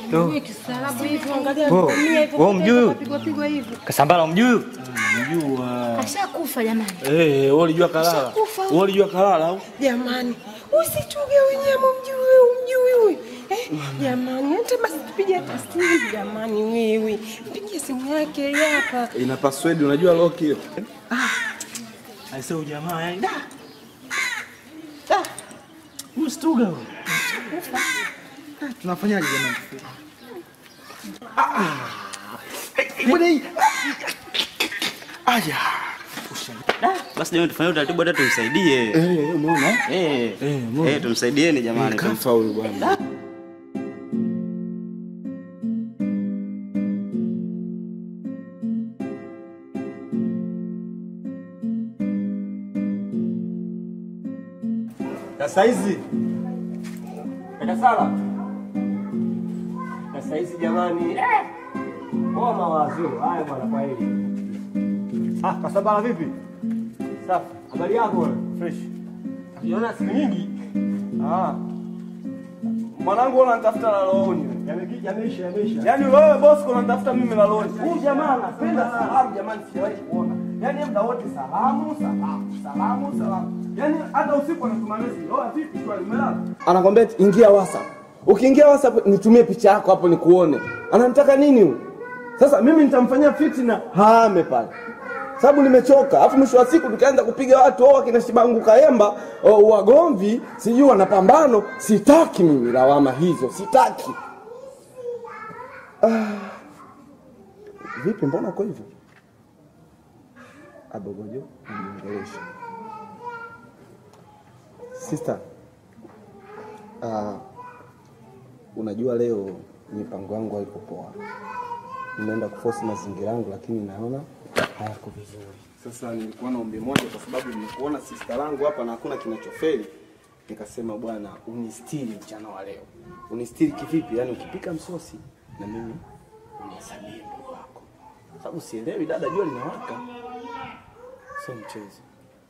Wewe kistaarabu hivi, angalia Oh, dunia hivyo, wewe mjui? kapigwa pigwa hivi. Kasambala mjui? Mjua. Ashakufa jamani. Eh, wewe ulijua kalala. Ushakufa. Wewe ulijua kalala au? Jamani, usichuge wenyewe mjui umjui huyu. Eh, jamani, hata basi tupige hata simu jamani wewe. Mpigie simu yake hii hapa. Ina password unajua lock hiyo. Aisee ujamaa yani. Da. Da. Mstuga wewe. Ah, Tunafanyaje jamani? Ah, ah. Eh, Mbona hii? Aya. Basi jamani tufanye utaratibu hata tumsaidie. Eh, umeona? Eh. Eh, umeona? Eh, tumsaidieni jamani. Tum- Kafa huyu bwana. Sasa hizi Kaka Sala, sasa hizi jamani, eh, poa mawazo haya bwana, kwa hili ah, Kasambala vipi? Safi, habari yako bwana? Fresh. Siona siku nyingi. Ah, Mwanangu unanitafuta la looni. yame- yameisha yameisha. Yaani wewe boss unanitafuta mimi la looni. Huyu jamaa anapenda salamu jamani sijawahi kuona. Yaani muda wote salamu, salamu, salamu, salamu. Yaani hata usiku anatuma message. Oh, vipi swali umelala? Anakwambia eti, ingia WhatsApp. Ukiingia WhatsApp nitumie picha yako hapo nikuone. Anamtaka nini huyu? Sasa mimi nitamfanyia fitina hame pale. Sababu nimechoka. Alafu mwisho wa siku tukaanza kupiga watu oh, akina Shibangu Kaemba, oh, wagomvi, sijui wana pambano. Sitaki mimi lawama hizo, sitaki. Vipi, mbona uko hivyo? Abogojo aniongelesha. Sister, uh, unajua leo mipango yangu haiko poa. Nimeenda kuforce mazingira yangu, lakini naona hayako vizuri. Sasa nilikuwa na ombi moja, kwa sababu nimekuona sister langu hapa na hakuna kinachofeli. Nikasema bwana, unistiri mchana wa leo. Unistiri kivipi? Yaani ukipika msosi na mimi unihesabie ndugu wako, sababu sielewi dada, jua linawaka, sio mchezo.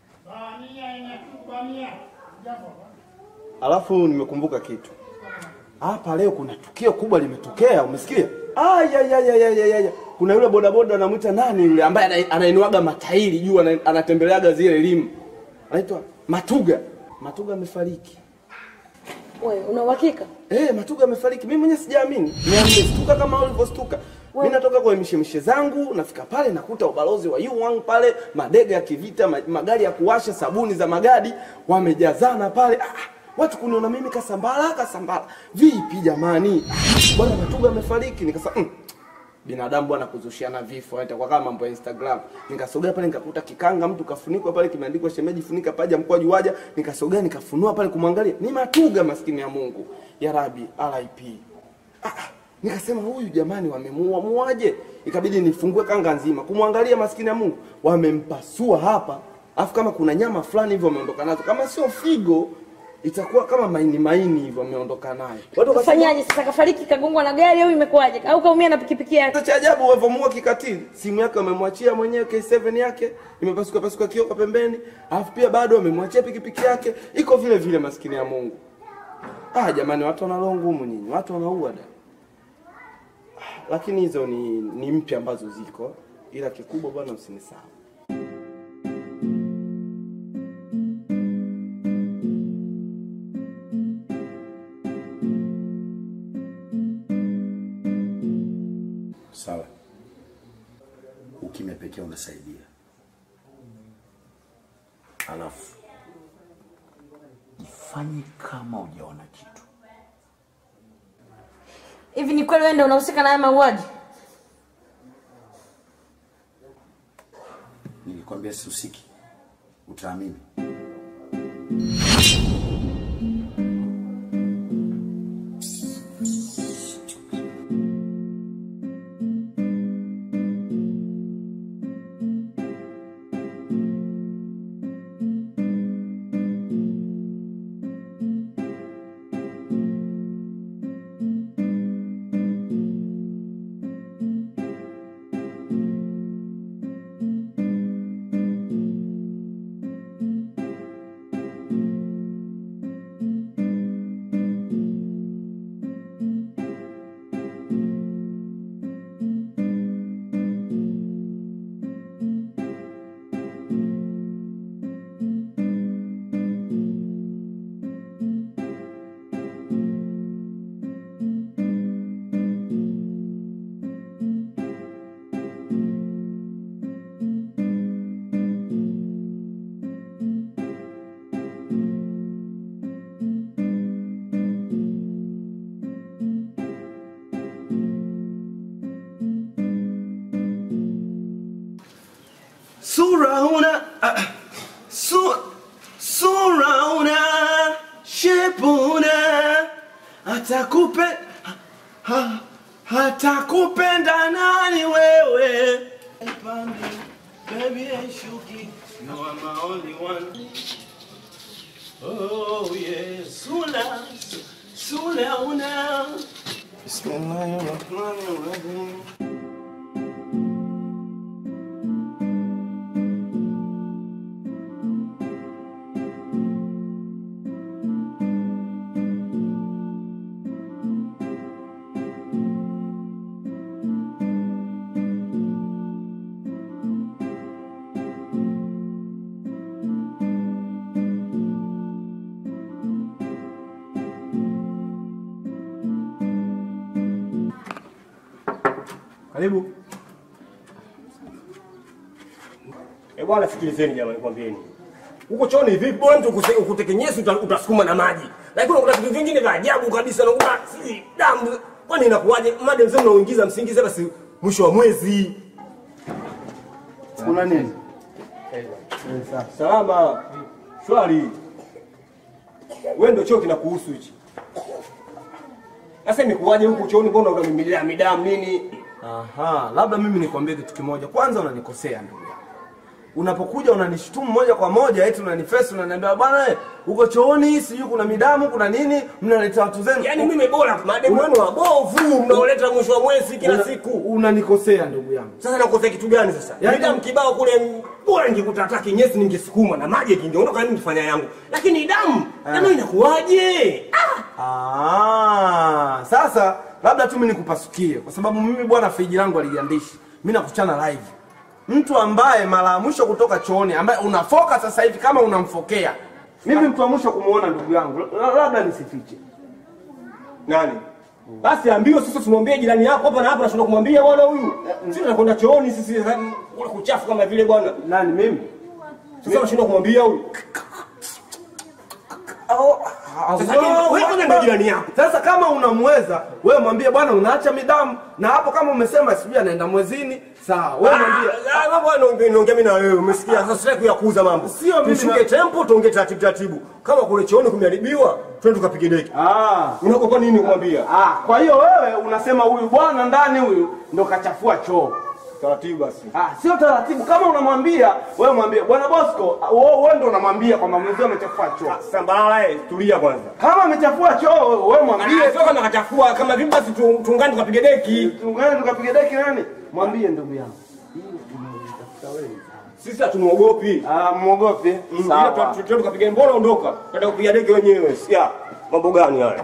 Alafu nimekumbuka kitu hapa leo, kuna tukio kubwa limetokea, umesikia? Aya, ya, ya, ya, ya, ya, ya. Kuna yule bodaboda anamwita nani yule ambaye ana- anainuaga matairi juu, ana- anatembeleaga zile limu, anaitwa Matuga. Matuga amefariki. Wewe una uhakika? Eh, Matuga amefariki. Mimi mwenyewe sijaamini. Nimestuka kama ulivyostuka. Mimi natoka kwa mishemishe zangu, nafika pale nakuta ubalozi wa Yuan pale, madege ya kivita, ma- magari ya kuwasha, sabuni za magadi wamejazana pale. Ah, watu kuniona mimi kasambala kasambala. Vipi jamani? Ah, Bwana Matuga amefariki. Nikasema mm, binadamu bwana kuzushiana vifo itakuwa kama mambo ya Instagram. Nikasogea pale nikakuta kikanga mtu kafunikwa pale kimeandikwa shemeji funika paja mkoa juaja. Nikasogea nikafunua pale kumwangalia. Ni Matuga maskini ya Mungu. Ya Rabbi RIP. Ah, ah, nikasema huyu jamani wamemuua muaje? Ikabidi nifungue kanga nzima kumwangalia maskini ya Mungu. Wamempasua hapa. Afu kama kuna nyama fulani hivyo wameondoka nazo. Kama sio figo itakuwa kama maini maini hivyo wameondoka nayo. Watu wakasema Fanyaje sasa kafariki kagongwa na gari au imekuwaje? Au kaumia na pikipiki yake? Kitu cha ajabu walivyomua kikatili, simu yake wamemwachia mwenyewe K7 yake imepasuka pasuka kioo kwa pembeni, alafu pia bado wamemwachia pikipiki yake iko vile vile, maskini ya Mungu. Ah, jamani, watu wana roho ngumu nyinyi, watu wanaua da. Ah, Lakini hizo ni, ni mpya ambazo ziko, ila kikubwa bwana, usinisahau. Sawa, ukimya pekee unasaidia. Alafu ifanye kama hujaona kitu. Hivi ni kweli wewe ndio unahusika na haya mauaji? Nilikwambia sihusiki, utaamini. sura una ah, su, sura una shepu una atakupe ha, hatakupenda nani wewe Pambi, baby aishuki you are my only one oh yeah sula sula una Bismillahirrahmanirrahim Karibu. Eh, bwana sikilizeni jamani nikwambieni. Huko chooni vipi bwana mtu ukuse- ukutekenyesi uta- utasukuma na maji. Lakini kuna vitu vingine vya ajabu kabisa na kuna si damu. Kwani inakuwaje? Mada mzee mnaoingiza msingize basi mwisho wa mwezi. kuna nini Salama. Shwari. Wewe ndio choo kinakuhusu hichi. Sasa imekuwaje huko chooni mbona unamimilia midamu nini? Aha, labda mimi nikwambie kitu kimoja. Kwanza unanikosea ndugu yangu. Unapokuja unanishutumu moja kwa moja, eti unanifesi, unaniambia bwana, eh, uko chooni, sijui kuna midamu, kuna nini, mnaleta watu zenu. Yaani mimi bora mademu wenu wabovu mnaoleta mwisho wa mwezi kila Una- siku. unanikosea ndugu yangu. Sasa nakosea kitu gani sasa? Yaani- Yaani damu kibao kule bora ningekuta hata kinyesi ningesukuma na maji kingeondoka mimi nifanya yangu. Lakini damu, damu inakuwaje? Ah! Ah, sasa labda tu mimi nikupasukie kwa sababu mimi bwana friji langu aligandishi. Mimi nakuchana live. Mtu ambaye mara ya mwisho kutoka chooni ambaye unafoka sasa hivi kama unamfokea. Mimi mtu wa mwisho kumuona ndugu yangu, la- labda nisifiche. Nani? Basi ambiwe sasa tumwambie jirani yako hapa na hapa nashinda kumwambia bwana huyu. Sisi tunakwenda chooni sisi kule kuchafu kama vile bwana. Nani mimi? Sasa nashinda kumwambia huyu. Sasa wewe kwanza ndio jirani yako. Sasa kama unamweza wewe mwambie bwana unaacha midamu na hapo kama umesema sijui anaenda mwezini sawa wewe mwambie Ah, mambo naongea naongea mimi na wewe umesikia sasa sitaki kuyakuza mambo Sio mimi tushuke tempo tuongee taratibu taratibu kama kule chooni kumeharibiwa twende tukapige deki ah unakopa nini kumwambia ah kwa hiyo wewe unasema huyu bwana ndani huyu ndo kachafua choo taratibu basi ah sio taratibu kama unamwambia wewe mwambie bwana Bosco ah, wewe wewe ndo unamwambia kwamba mwenzio amechafua choo sambalala eh tulia kwanza kama amechafua choo wewe mwambie Ah, sio kama kachafua kama vipi basi tu- tuungane tukapige deki tungane tukapiga deki nani mwambie ndugu yangu sisi hatumuogopi ah muogope Mm, ila tu- tu- tu- tukapiga mbona ondoka kwenda kupiga deki wenyewe sia mambo gani haya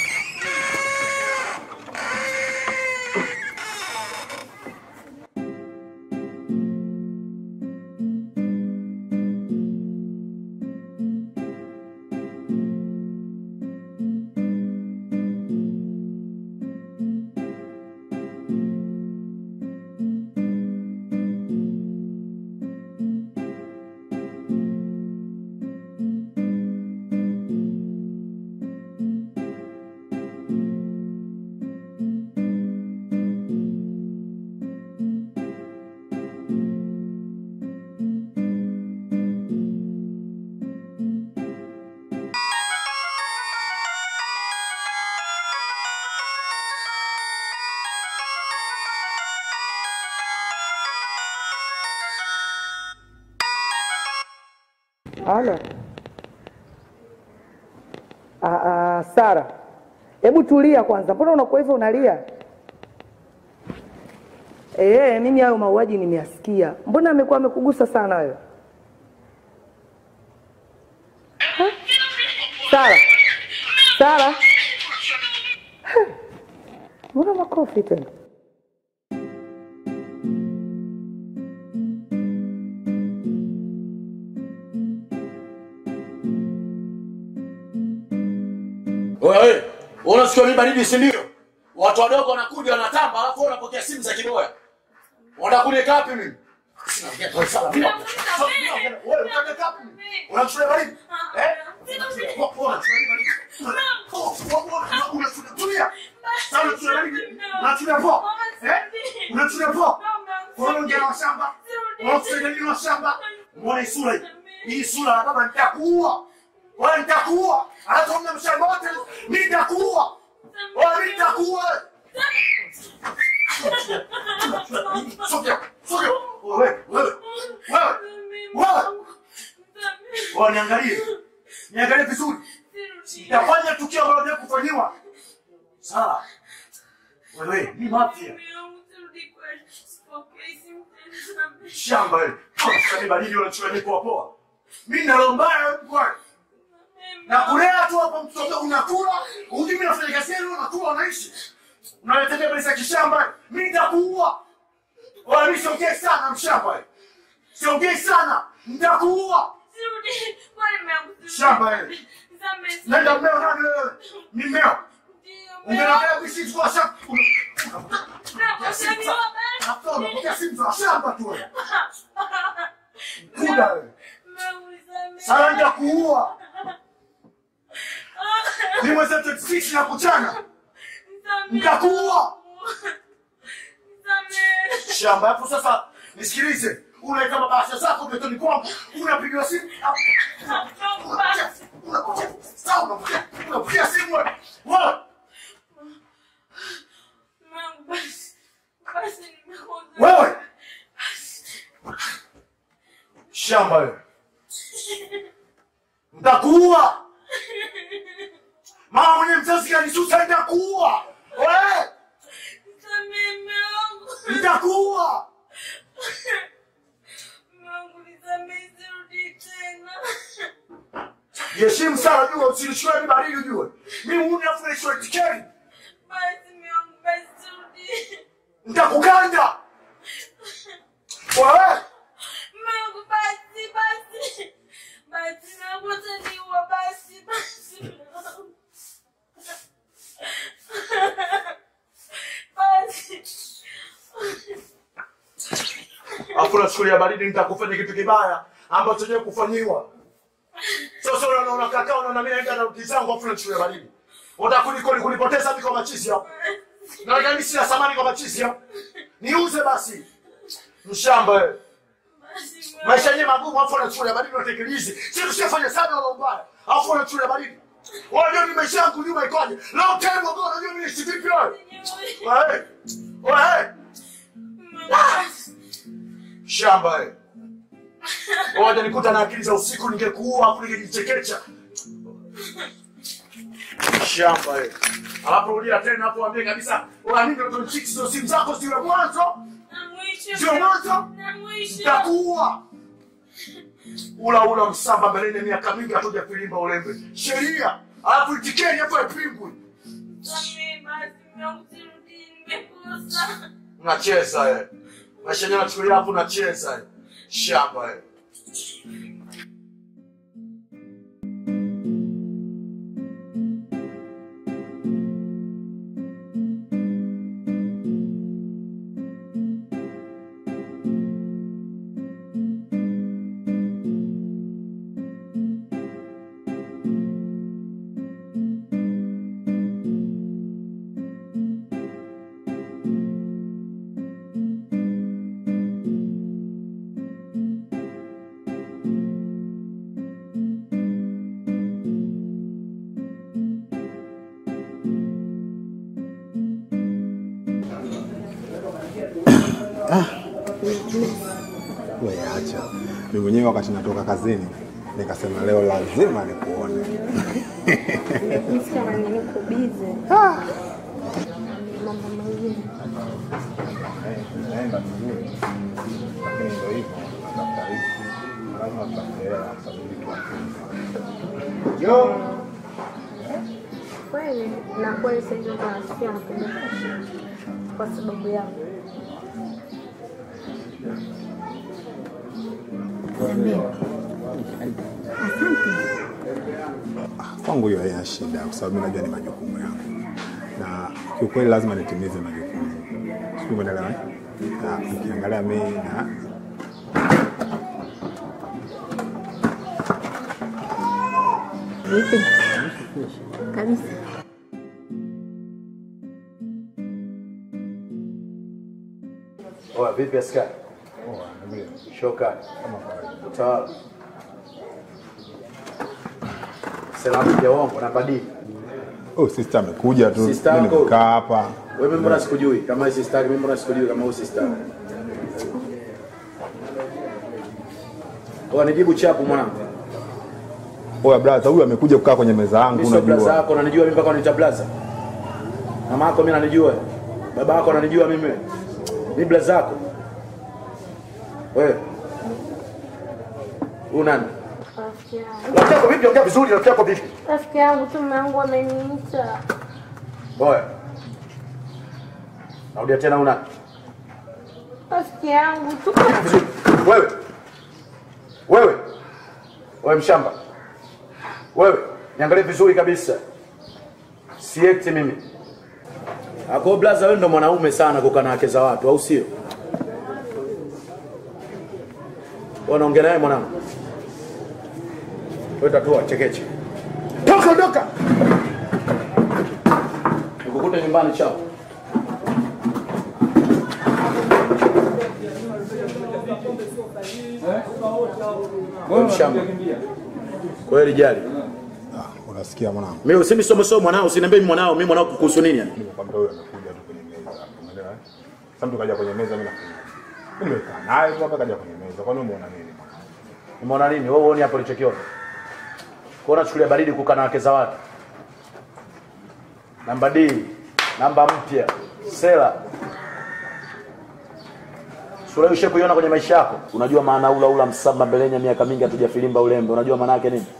Halo. Ah, ah, Sara, hebu tulia kwanza, mbona unakuwa hivyo unalia? Eh, mimi hayo mauaji nimeyasikia. Mbona amekuwa amekugusa sana wewe? Ha? Sara, Sara, Ha! mbona makofi tena? Wewe, unasikia mimi baridi si ndio? Watu wadogo wanakuja wanatamba alafu wewe unapokea simu za kiboya. Unakuja kapi mimi? Sinaongea kwa sala bila. Wewe unakuja kapi? Unakuja baridi? Eh? Unakuja baridi. Unakuja Sasa unakuja baridi. Unakuja poa. Eh? Unakuja poa. Wewe unaongea na shamba. Unakusaidia nini shamba? Muone sura hii. Hii sura ya baba nitakuua. Wewe nitakuua. Hata una mshamba wote mimi nitakuua. Wewe mimi nitakuua. Sogea. Sogea. Wewe, wewe. Wewe. Wewe. Wewe niangalie. Niangalie vizuri. Nitafanya tukio ambalo ndio kufanyiwa. Sawa. Wewe, ni mafia. Shamba wewe. Kama badili unachukua ni poa poa. Mimi nalombaya wewe kwa. Na kulea tu hapa mtoto unakula, hujui mimi nafanya kazi yenu unakula unaishi. Unaletea pesa kishamba, mimi nitakuua. Wala mimi siongei sana mshamba wewe. Siongei sana, nitakuua. Shamba wewe. Nenda mmeo nani wewe? Ni mmeo. Ungeongea visi kwa shamba. Hapo unapokea simu za shamba tu wewe. Kuda wewe. Sasa nitakuua. Ni mwezi wa 26 na kuchana. Nitakuua. Shamba hapo sasa nisikilize. Unaweka mabasha zako betoni kwangu. Unapigiwa simu. Unapokea. Unapokea. Sawa unapokea. Unapokea simu wewe. Wewe. Wewe. Shamba wewe. Nitakuua. Mama mwenye mzazi kanisusa nitakuua. Wewe. Nitakuua. Heshimu sana jua usinichukue ni baridi ujue. Mimi huna fresh tiketi. Nitakukanda. Wewe. Afu nachukulia baridi nitakufanya kitu kibaya ambacho chenye kufanyiwa. Sasa unaona unakaa unaona mimi naenda na rudi zangu afu nachukulia baridi. Utakuliko ni kunipoteza mimi kwa machizi hapo. Na mimi sina samani kwa machizi hapo. Niuze basi. Mshamba wewe. Maisha yenyewe magumu afu unachukulia baridi unatekelizi. Sisi tushafanya sana wala ubaya. Afu unachukulia baridi. Unajua ni maisha yangu nyuma ikoje? Long time ago unajua mimi ni vipi wewe? Wewe. Wewe. Shamba wewe. Waje nikuta na akili za usiku ningekuua afu ningejichekecha. Shamba wewe. Alafu rudia tena hapo waambie kabisa, unaamini ndio chicks ndio simu zako sio mwanzo? Sio mwanzo? Nitakuua. Ula ula msamba mbeleni miaka mingi hatuja kulimba ulembe. Sheria. Alafu itikeni hapo ipingwe. Unacheza wewe. Maisha yenyewe nachukulia hapo unacheza wewe. Shamba wewe. Wewe acha. Mimi mwenyewe wakati natoka kazini nikasema leo lazima nikuone. Nahisi kama niko bize. Mambo mengine. Eh, Naenda vizuri. Lakini ndio hivyo, natafuta riziki. Lazima tutafute hela kwa sababu ni kitu Yo. Kweli na kweli sasa hivi nasikia napenda kwa sababu yangu. Kwangu hiyo haina shida kwa sababu mimi najua ni majukumu yangu. Na kiukweli lazima nitimize majukumu. Sijui umeelewa? eh? Na ukiangalia mimi na Vipi? Kabisa. Oya, vipi askari? Poa, niambie. Shokani. Kama kawaida. Sawa. Salamu ya uongo na badii. Oh, sister amekuja tu. Sister Mimi yako? nimekaa hapa. Wewe mimi mbona sikujui? Kama hii sister, mimi mbona sikujui kama huyu sister? Kwa nijibu chapu mwanangu. Oya brother, huyu amekuja kukaa kwenye meza yangu Mimi sio blaza unajua. yako, unanijua mimi mpaka unaniita blaza. Mama yako mimi ananijua. Baba yako ananijua mimi. Mimi blaza yako. Wewe. Huyu nani? Rafiki yangu. Rafiki yako vipi? Ongea vizuri, rafiki yako vipi? Rafiki yangu tu mume wangu ameniita. Oya. Narudia tena huyu nani? Rafiki yangu tu. Vizuri. Wewe. Wewe. Wewe mshamba. Wewe, niangalie vizuri kabisa. Siekti mimi. Ako blaza wewe ndo mwanaume sana kukaa na wake za watu, au sio? Wewe unaongea naye mwanangu. Wewe tatua chekeche. Toka ondoka. Nikukute nyumbani chao. Wewe mshamba. Kweli jali. Ah, unasikia mwanangu? Mimi usimi somo somo mwanao, usiniambie mimi mwanao, mimi mwanao kuhusu nini yani? Nimekwambia huyu amekuja tu kwenye meza. hapo, Umeelewa? eh? Sasa mtu kaja kwenye meza mimi nafunga. Mimi nimekaa naye tu hapa kaja kwenye meza. Kwani umeona nini? Umeona nini? Wewe uone hapo ulichokiona. Kwa unachukulia baridi kukaa na wake za watu. Namba D, namba mpya, sela. Sura ushe kuiona kwenye maisha yako. Unajua maana ula ula msamba mbelenya miaka mingi hatujafilimba ulembe. Unajua maana yake nini?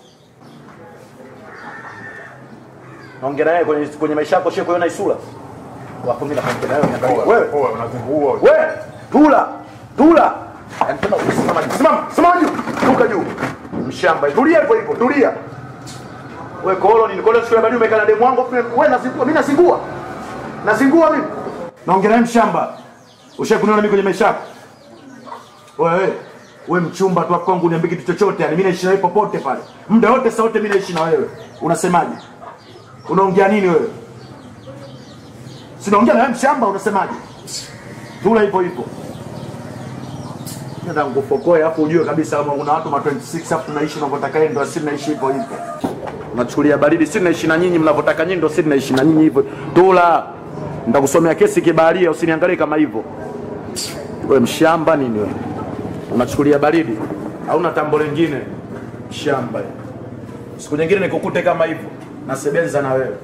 Naongea naye kwenye kwenye maisha yako ushe kuiona isura. Wapo mimi naongea naye niangalie. Wewe Poa, unazingua. We, tula, tula. Yaani tena usimama juu. Simama, simama juu. Tuka juu. Mshamba. Tulia hivyo hivyo, tulia. We kolo nini? Kolo siku ya baadaye umekaa na demu wangu, we nazingua, mimi nazingua. Nazingua mimi. Naongea naye mshamba. Ushakuniona mimi kwenye maisha yako? Wewe, we mchumba tu kwangu uniambie kitu chochote, yani mimi naishi na wewe popote pale. Muda wote saa wote mimi naishi na wewe. Unasemaje? Unaongea nini wewe? Sinaongea na wewe mshamba, unasemaje? Tula hivyo hivyo. Nenda ngufokoe hapo ujue kabisa kama kuna watu ma 26 hapo tunaishi unavyotaka yeye ndo asili naishi hivyo hivyo. Unachukulia baridi, si naishi na nyinyi mnavyotaka nyinyi ndo si naishi na nyinyi hivyo. Tula. Nitakusomea kesi kibaharia usiniangalie kama hivyo. Wewe mshamba nini wewe? Unachukulia baridi. Hauna tambo lingine. Mshamba. Siku nyingine nikukute kama hivyo. Nasebenza na wewe.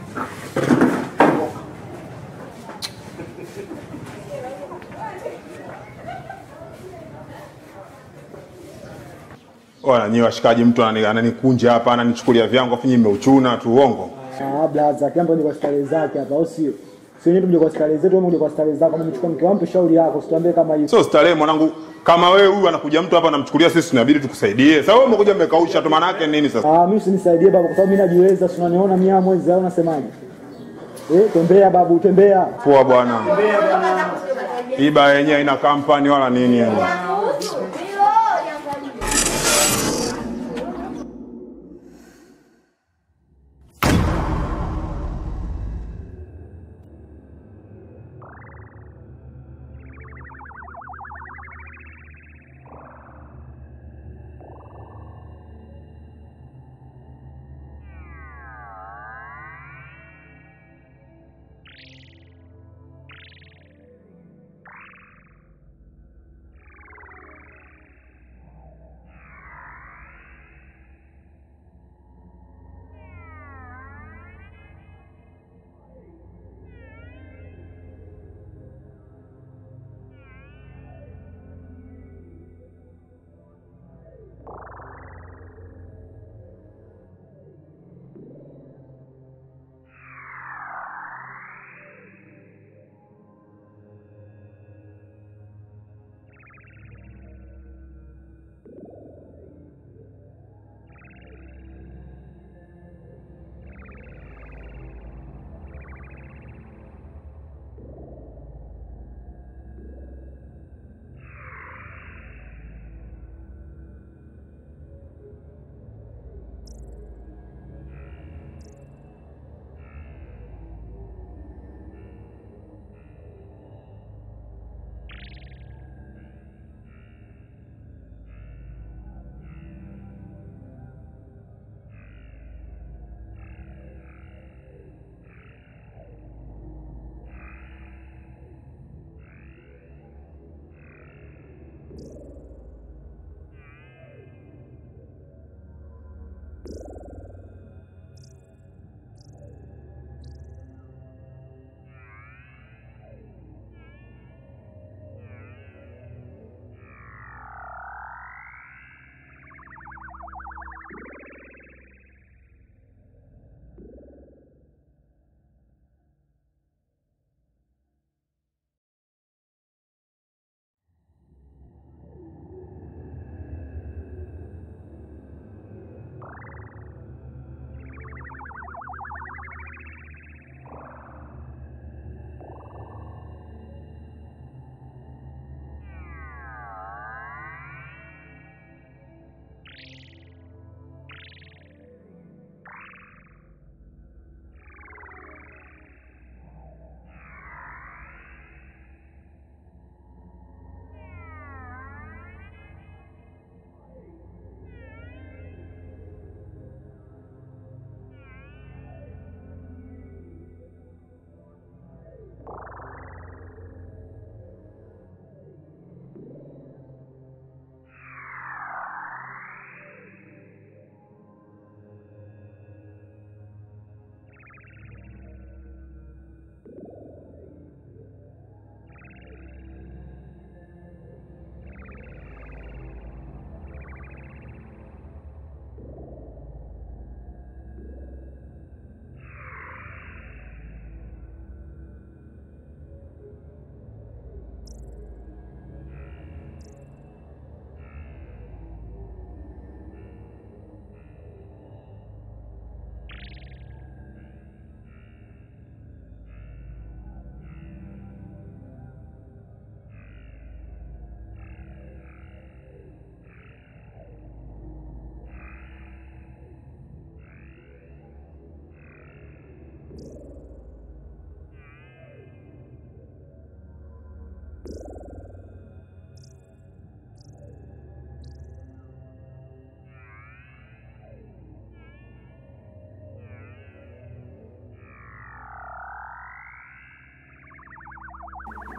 Oya, nyi washikaji, mtu anani- ananikunja hapa, ananichukulia vyangu, afu nyinyi mmeuchuna tu uongo. Ah, blaza, kila mtu aje kwa starehe zake hapa, au sio? Sio nyewe tuje kwa starehe zetu, wewe uje kwa starehe zako. Kama umechukua mke wangu, shauri yako, usituambie kama hiyo. Sio starehe mwanangu, kama wewe huyu anakuja mtu hapa anamchukulia, sisi tunabidi tukusaidie. Sasa wewe umekuja mmekausha tu, maana yake nini sasa? Ah, mimi usinisaidie baba, kwa sababu mimi najiweza, si unaniona mimi hapa mwezi au unasemaje? Eh, tembea babu, tembea. Poa bwana. Hii baa yenyewe haina kampani wala nini yani.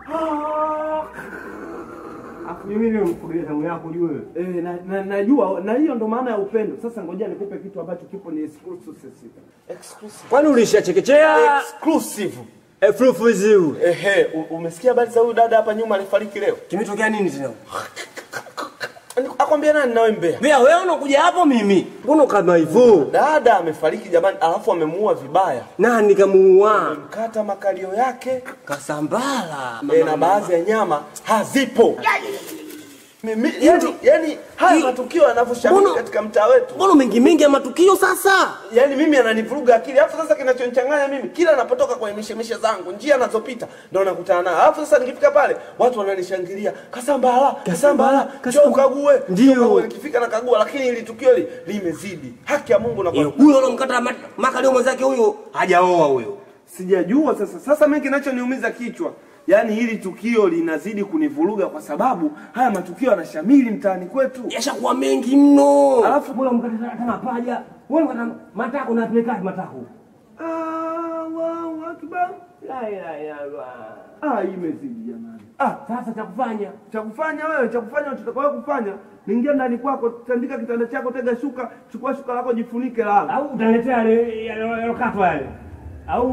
Afu mimi leo mkurudia zamu yako ujue. Eh, na, na, najua na hiyo ndo maana ya upendo. Sasa ngoja nikupe kitu ambacho kipo ni exclusive. Exclusive. Kwani ulishachekechea? Exclusive. Exclusive. Ehe, u- umesikia habari za huyu dada hapa nyuma alifariki leo? Kimetokea nini tena? Akwambia nani nawe mbea? Mbea wewe unakuja hapo mimi. Mbona kama hivyo? Dada amefariki jamani, alafu amemuua vibaya. Nani kamuua? Mkata makalio yake Kasambala. e, na baadhi ya nyama hazipo. Mimi, yani, yani haya matukio yanavyoshamiri Mbona- katika mtaa wetu Mbona mengi mengi ya matukio sasa? yaani mimi ananivuruga akili. Alafu sasa kinachonichanganya mimi, kila napotoka kwenye mishemishe zangu, njia nazopita ndo nakutana nayo. Alafu sasa nikifika pale watu wananishangilia, Kasambala, Kasambala, njoo ukague. Ndio. Njoo ukague. Nikifika nakagua, lakini ili tukio li limezidi. Haki ya Mungu na Eh, Huyo alomkata ma- makalio mwenzake huyo hajaoa huyo. Sijajua sasa. Sasa mimi kinachoniumiza kichwa, yaani hili tukio linazidi kunivuruga kwa sababu haya matukio yanashamiri mtaani kwetu. Yashakuwa mengi mno. Alafu bora mkata hata mapaja. Wewe mkata matako na peleka matako. Allahu Akbar. La ilaha illallah. Ah, hii imezidi jamani. Ah, sasa cha kufanya Cha kufanya wewe, cha kufanya utakao kufanya, niingia ndani kwako, tandika kitanda chako, tega shuka, chukua shuka lako, jifunike, lala. au utaletea yale yalokatwa yale au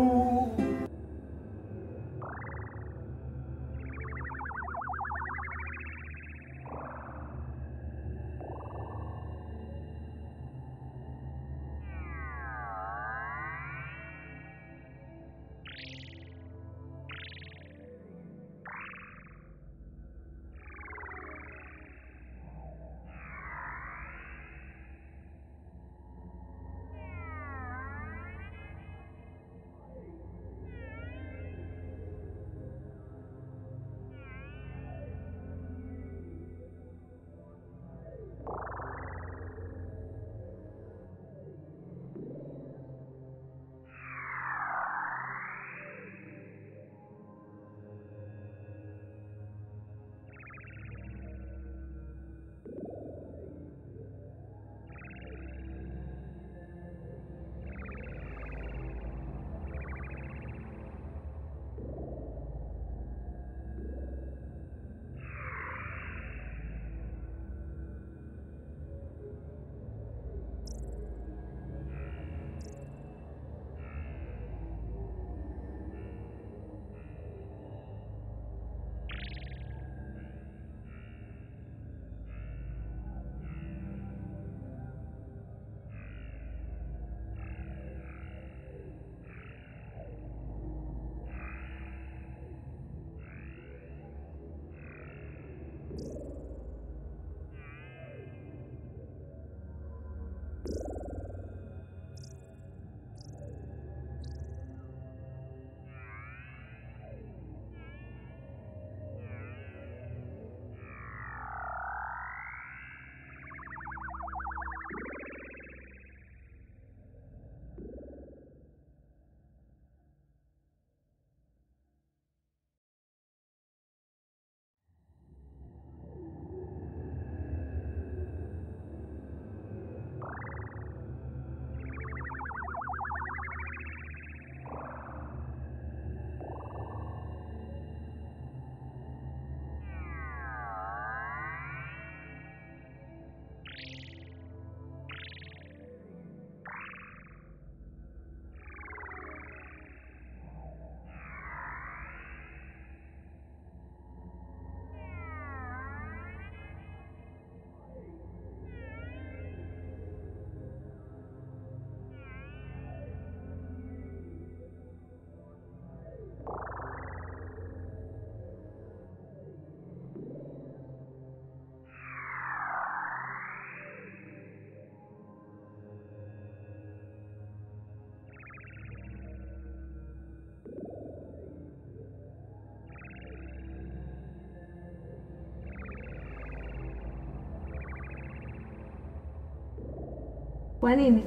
Kwa nini?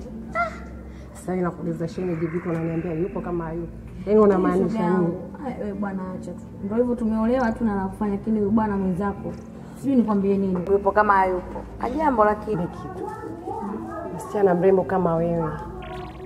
Sasa nakuuliza shemeji, vipi unaniambia yupo kama hayupo? Yaani unamaanisha Shoga nini? yangu. Ai, wewe bwana acha tu. Ndio hivyo tumeolewa tu na nakufanya lakini huyu bwana mwenzako. Sijui nikwambie nini. Yupo kama hayupo. Ajambo lakini. Msichana mrembo kama wewe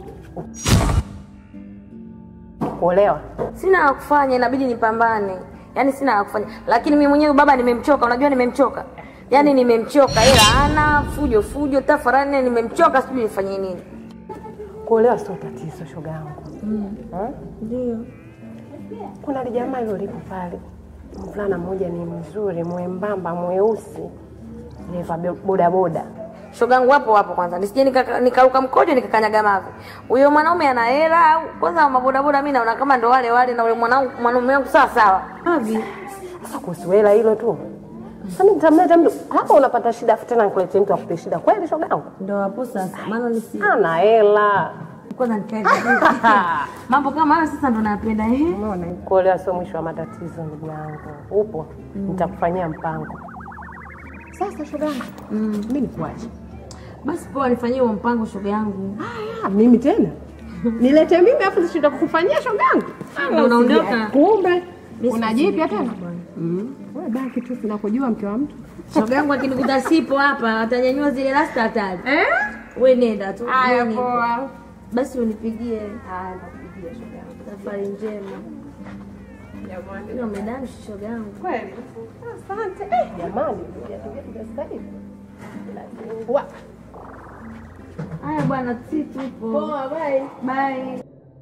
kuolewa? Sina la kufanya inabidi nipambane. yaani sina la kufanya lakini mimi mwenyewe baba nimemchoka unajua nimemchoka yaani nimemchoka ila ana fujo fujo tafarani nimemchoka sijui nifanye nini Kuolewa sio tatizo, shoga yangu. Ha? ndio Kuna lijamaa hilo lipo pale, mvulana mmoja ni mzuri, mwembamba, mweusi, dereva be- bodaboda. shogangu wapo wapo kwanza nisije nika- nikaruka mkojo nikakanyaga mavi huyo mwanaume ana hela au kwanza mabodaboda mi naona kama ndo wale wale na ule mwanangu mwanaume wangu sawa sawa Avi, sasa kuhusu hela hilo tu sasa mimi nitamleta mtu hapa, unapata shida afu tena nikuletee mtu akupe shida kweli, shoga yangu? ndo hapo sasa maana nisi Ana hela kwanza nikae mambo kama hayo sasa ndo napenda ehe Umeona, kuolewa sio mwisho wa matatizo, ndugu yangu. Upo, nitakufanyia mpango. Sasa shoga yangu, mimi nikuache. basi poa nifanyie huo mpango shoga yangu Ah, mimi tena nilete mimi afu nishinda kukufanyia shoga yangu? Ndo unaondoka? Kumbe Mimi unajipya sijui tena? Mm. Wewe baki tu, sinakujua mke wa mtu. shoga yangu akinikuta sipo hapa atanyanyua zile rasta hatari Eh? we nenda tu Haya, mimi nipo. poa. basi unipigie Haya, nakupigia shoga yangu. safari njema Jamani. ilo medani shoga yangu Kweli. Asante. Eh, jamani, viatu vyetu vya sasa hivi. Wa- haya bwana si tupo Poa, bye. bye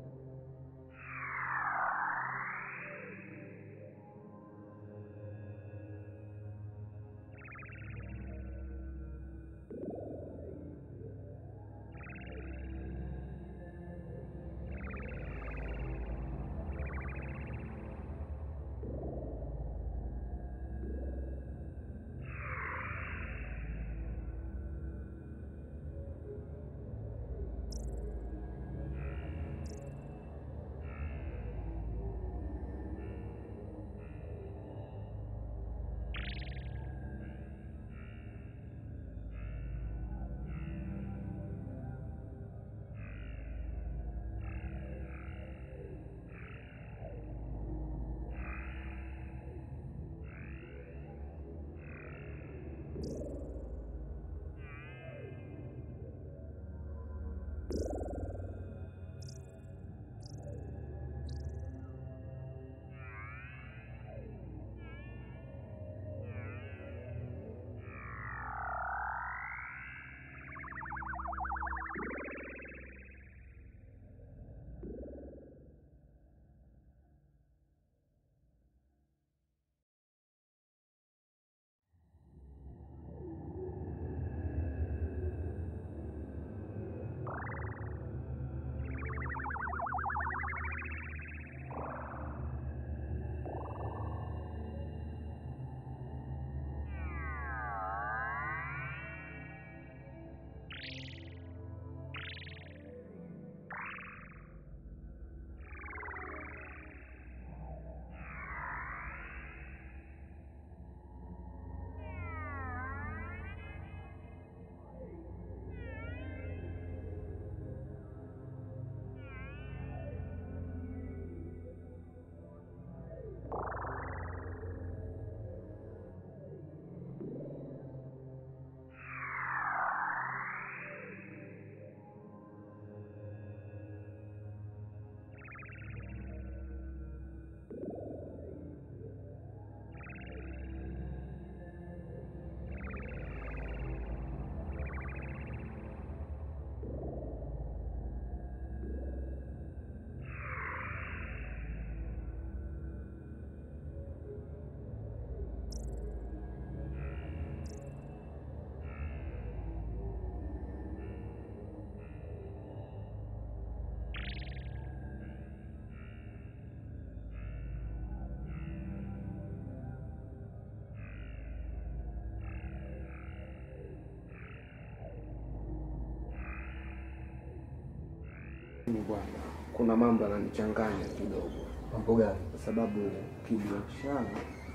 Mimi bwana, kuna mambo yananichanganya kidogo. Mambo gani? Kwa sababu kibiashara,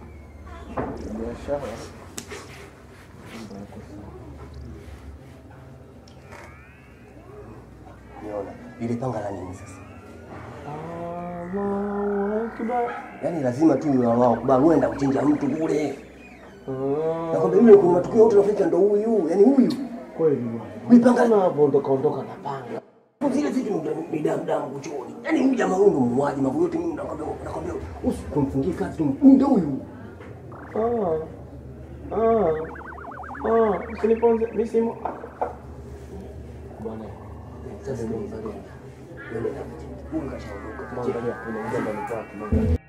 kibiashara mambo yako sawa. Niona ile panga la nini sasa? Allahu Akbar. Yaani lazima tu ni wao kubali uenda kuchinja mtu kule. Nakwambia mimi kuna matukio yote nafanya ndo huyu, yaani huyu. Kweli bwana. Mipanga na hapo ndo kaondoka na panga. zile vitu ndo ni damu damu kuchoni. Yaani huyu jamaa huyu ndo muuaji, mambo yote mimi nakwambia nakwambia usikumfungie kazi tu. Ndio huyu. Ah. Ah. Ah, usiniponze. Mimi simu. Bwana. Sasa ndio mzalendo. Ndio ndio. Huyu kashaondoka. Mwangalia, unaingia ndani kwake. Mwangalia.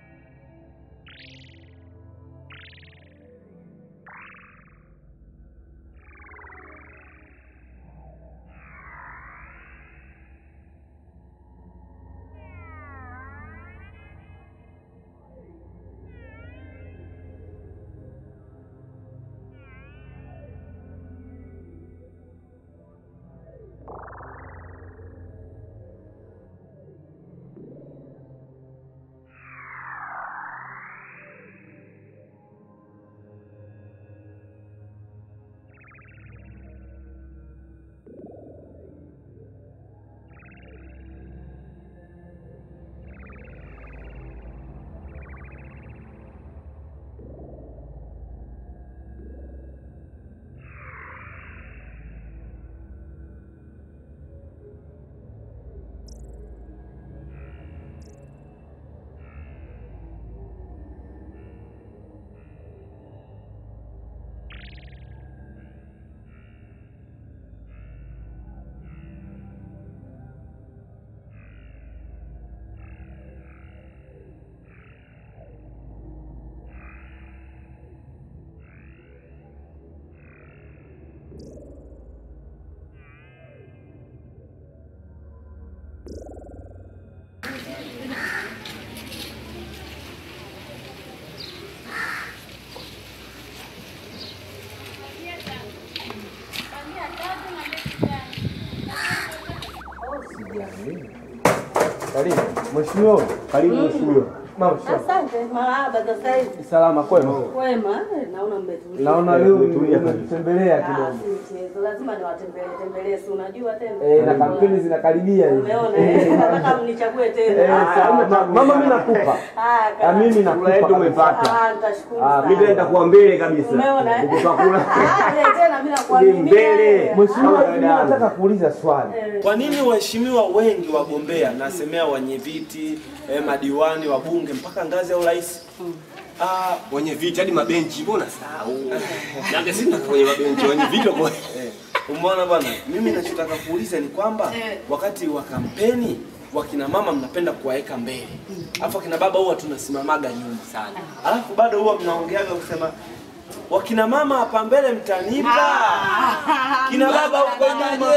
Karibu. Mheshimiwa, karibu mheshimiwa. Mama, shikamoo. Asante, marahaba sasa hivi. Salama kwema. Kwema, eh, naona mmetulia. Naona leo umetutembelea Ah, kidogo. si mchezo, lazima niwatembelee tembelee, si unajua tena. Eh, na kampeni zinakaribia hivi. Umeona, eh, nataka mnichague Eh, tena. sawa. Ma- Mama mimi nakupa. Ah, Ah, mimi nakupa. yetu kabisa. umepata. Ah, nitashukuru Ah, sana. mimi naenda kuwa mbele kabisa. Umeona, eh? Ukipakula. Ah, eh, tena mimi Ni nakuaminia. mbele. Mheshimiwa, Kama mimi dada. nataka kuuliza swali. Kwa nini waheshimiwa wengi wagombea, nasemea wenye viti eh, madiwani, wabunge mpaka ngazi ya urais Ah, wenye viti hadi mabenchi mbona sahau? Nake sisi tunataka kwenye mabenchi wenye viti kwa. Eh, Umeona bwana, mimi nachotaka kuuliza ni kwamba wakati wa kampeni wakina mama mnapenda kuwaweka mbele, alafu akina baba huwa tunasimamaga nyuma sana, alafu bado huwa mnaongeaga kusema wakina mama hapa mbele mtanipa, kina baba huko nyuma.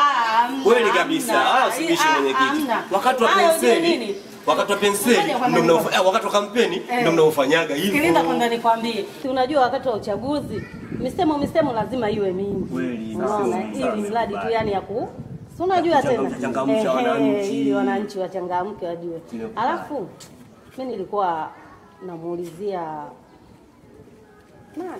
Kweli kabisa. Ah, usibishi mwenyekiti. Wakati wa Hayo ndio penseli, nini? wakati wa penseli Ngoja kwanza ndio nikwambie. mnaofa- wakati wa kampeni Eh. ndio mnaofanyaga hivyo. Sikiliza kwanza nikwambie. Si unajua wakati wa uchaguzi misemo misemo lazima iwe mingi. Kweli. Unaona, ili mradi tu yani ya ku si unajua tena Kuchangamsha Ehe, wananchi. ili wananchi wachangamke wajue. Ndio. Alafu mimi nilikuwa namuulizia nani?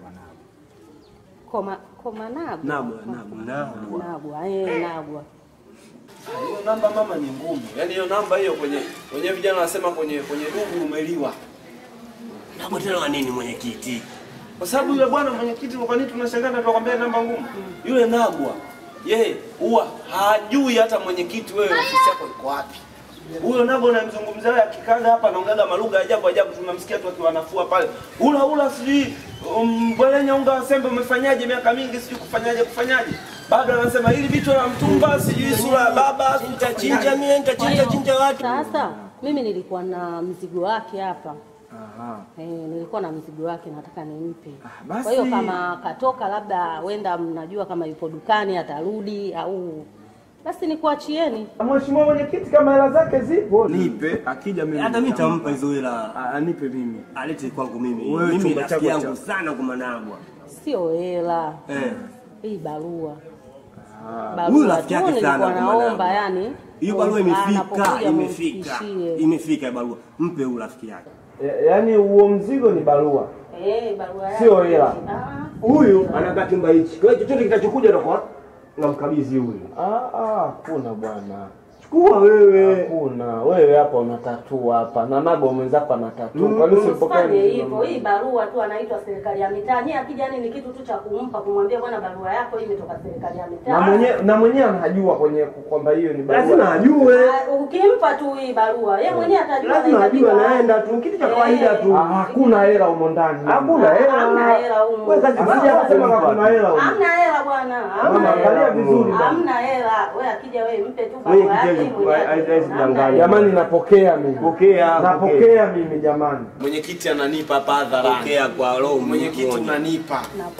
Koma Koma Nagwa. Nagwa, Nagwa. Nagwa, eh, Nagwa. Hiyo namba mama ni ngumu, yaani hiyo namba hiyo kwenye kwenye vijana wanasema kwenye kwenye dugu umeliwa. Nagwa tena wa nini mwenyekiti? Kwa sababu yule bwana mwenyekiti, kwa nini tunashangaa na tunakwambia namba ngumu? Yule Nagwa yeye huwa hajui hata mwenyekiti wewe ofisi yako iko wapi. Huyo Nagwa unamzungumzia wewe akikaga hapa anaongaga malugha ajabu ajabu, tunamsikia tu akiwa anafua pale. Ula ula sijui um, bwelenya unga wa sembe umefanyaje miaka mingi sijui kufanyaje kufanyaje. Bado anasema hili vitu la mtumba sijui sura ya baba nitachinja mie nitachinja chinja watu. Sasa mimi nilikuwa na mzigo wake hapa. Aha. Eh, nilikuwa na mzigo wake nataka nimpe. basi. Kwa hiyo kama katoka labda wenda mnajua kama yupo dukani atarudi au basi nikuachieni. Mheshimiwa mwenyekiti, kama hela zake zipo Nipe akija mimi. Hata mimi nitampa hizo hela. Anipe mimi. Alete kwangu mimi. Wewe Mimi chumba rafiki chako yangu cha- sana kwa Managwa. Sio hela. Eh. Hii barua. Huyu rafiki yake nilikuwa sana kwa naomba Managwa. yani. Hiyo barua imefika, anapokuja imefika. mumfikishie. Imefika barua. Mpe huyu rafiki yake. Ya- Yaani huo mzigo ni barua. Eh, barua yake. Sio hela. Ah. Huyu anakaa chumba hichi. Kwa hiyo chochote kitachokuja atakuwa namkabidhi huyu. Ah ah, kuna bwana. Chukua wewe. Hakuna. Wewe hapa unatatua hapa. Na nago mwenzako anatatua. Kwa nini usipokee? Usifanye hivyo. Hii barua tu anaitwa serikali ya mitaa. Nyie akija yani ni kitu tu cha kumpa kumwambia bwana barua yako hii imetoka serikali ya mitaa. Na mwenyewe na mwenyewe anajua kwenye kwamba hiyo ni barua. Lazima ajue. Ah, Ukimpa tu hii barua, yeye mwenyewe atajua Lazima anahitajika ajue wapi. anaenda tu kitu cha Eh. kawaida tu. Hakuna hela humo ndani. Hakuna hela. Hamna hela humo. Wewe kazi sija kusema hakuna hela humo. Hamna hela bwana. Hamna Mama, hela. angalia vizuri bwana. Hamna hela. Wewe akija wewe mpe tu Wewe barua yake kitendo, mwenyewe. haiwezi Hamna kudanganya. hela. Jamani napokea mimi. Pokea, Napokea mimi jamani. Mwenyekiti ananipa hapa hadharani. Pokea kwa roho Mwenyekiti moja. unanipa.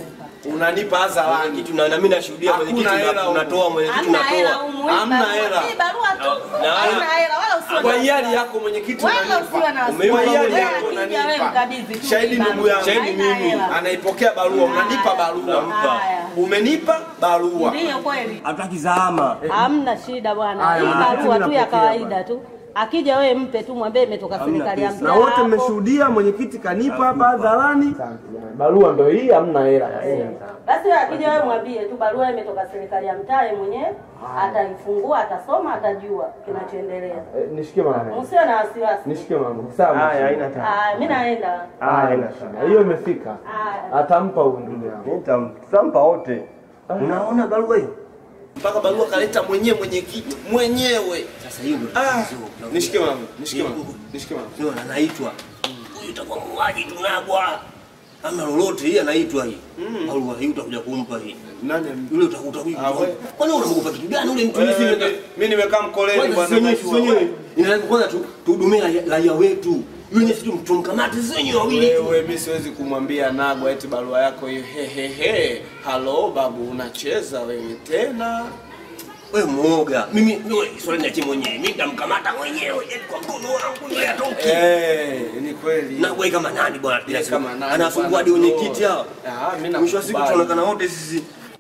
Unanipa hadharani. Mwenyekiti na na mimi nashuhudia mwenyekiti Hakuna hela una- humo. unatoa mwenyekiti Hamna hela unatoa. humo. Hii Hamna barua- hela. Hii barua tu. Na- Hamna hela wala usiwe Kwa na hiari yako mwenyekiti Wala unanipa. usiwe na wasiwasi. Kwa hiari Wewe yako akija wewe unanipa. mkabidhi tu Shahidi hii ndugu barua. yangu. Shahidi Haina mimi. hela. Anaipokea barua, unanipa barua. Haya. Umenipa barua. Ndiyo kweli. Hataki zama. Hamna shida bwana. Haya, Hii mwenyekiti barua tu ya napokea kawaida tu. Akija wewe mpe tu mwambie imetoka serikali ya mtaa. Na wote hapo. mmeshuhudia mwenyekiti kanipa hapa hadharani. Barua ndio hii hamna hela. Basi wewe akija wewe mwambie tu barua imetoka serikali ya mtaa, yeye mwenyewe ataifungua, atasoma, atajua kinachoendelea. Eh, Nishikie mama. Msiwe na wasiwasi. Nishikie mama. Sawa. Haya, haina tatizo. Ah, mimi naenda. Ah, haina shida. Hiyo imefika. Haya. Atampa huyu ndugu yangu. Tutampa wote. Unaona barua hiyo? Mpaka barua kaleta mwenyewe mwenyekiti mwenyewe. Sasa hiyo ndio Ah, tatizo. nishike mama, nishike mama, nishike mama. Ndio anaitwa. Huyu itakuwa muuaji tunagwa. Ama lolote hii anaitwa hii. Barua hii utakuja kumpa hii. Nani? Yule utakuta huyu. Ah, wewe. Kwani unamuogopa kitu gani ule mtu Wewe, hivi? Mimi nimekaa mkoleni Kwanza bwana. sisi wenyewe sisi najua. wenyewe inaweza kwanza tu tuhudumie raia- raia wetu. Yule sisi tumkamate sisi wenyewe wawili. tu. Wewe mimi siwezi kumwambia Nagwa eti barua yako hiyo he he he. Halo babu unacheza wewe tena. Wewe muoga. Mimi wewe swali niachie mwenyewe. Mimi nitamkamata mwenyewe eti kwa mkono wangu ndio atoke. Eh, ni kweli. Na wewe kama nani bwana? Yeye kama nani Anafungua bwana? hadi wenye kiti hao. Ah, mimi Mwisho wa siku nakubali. tunaonekana wote sisi.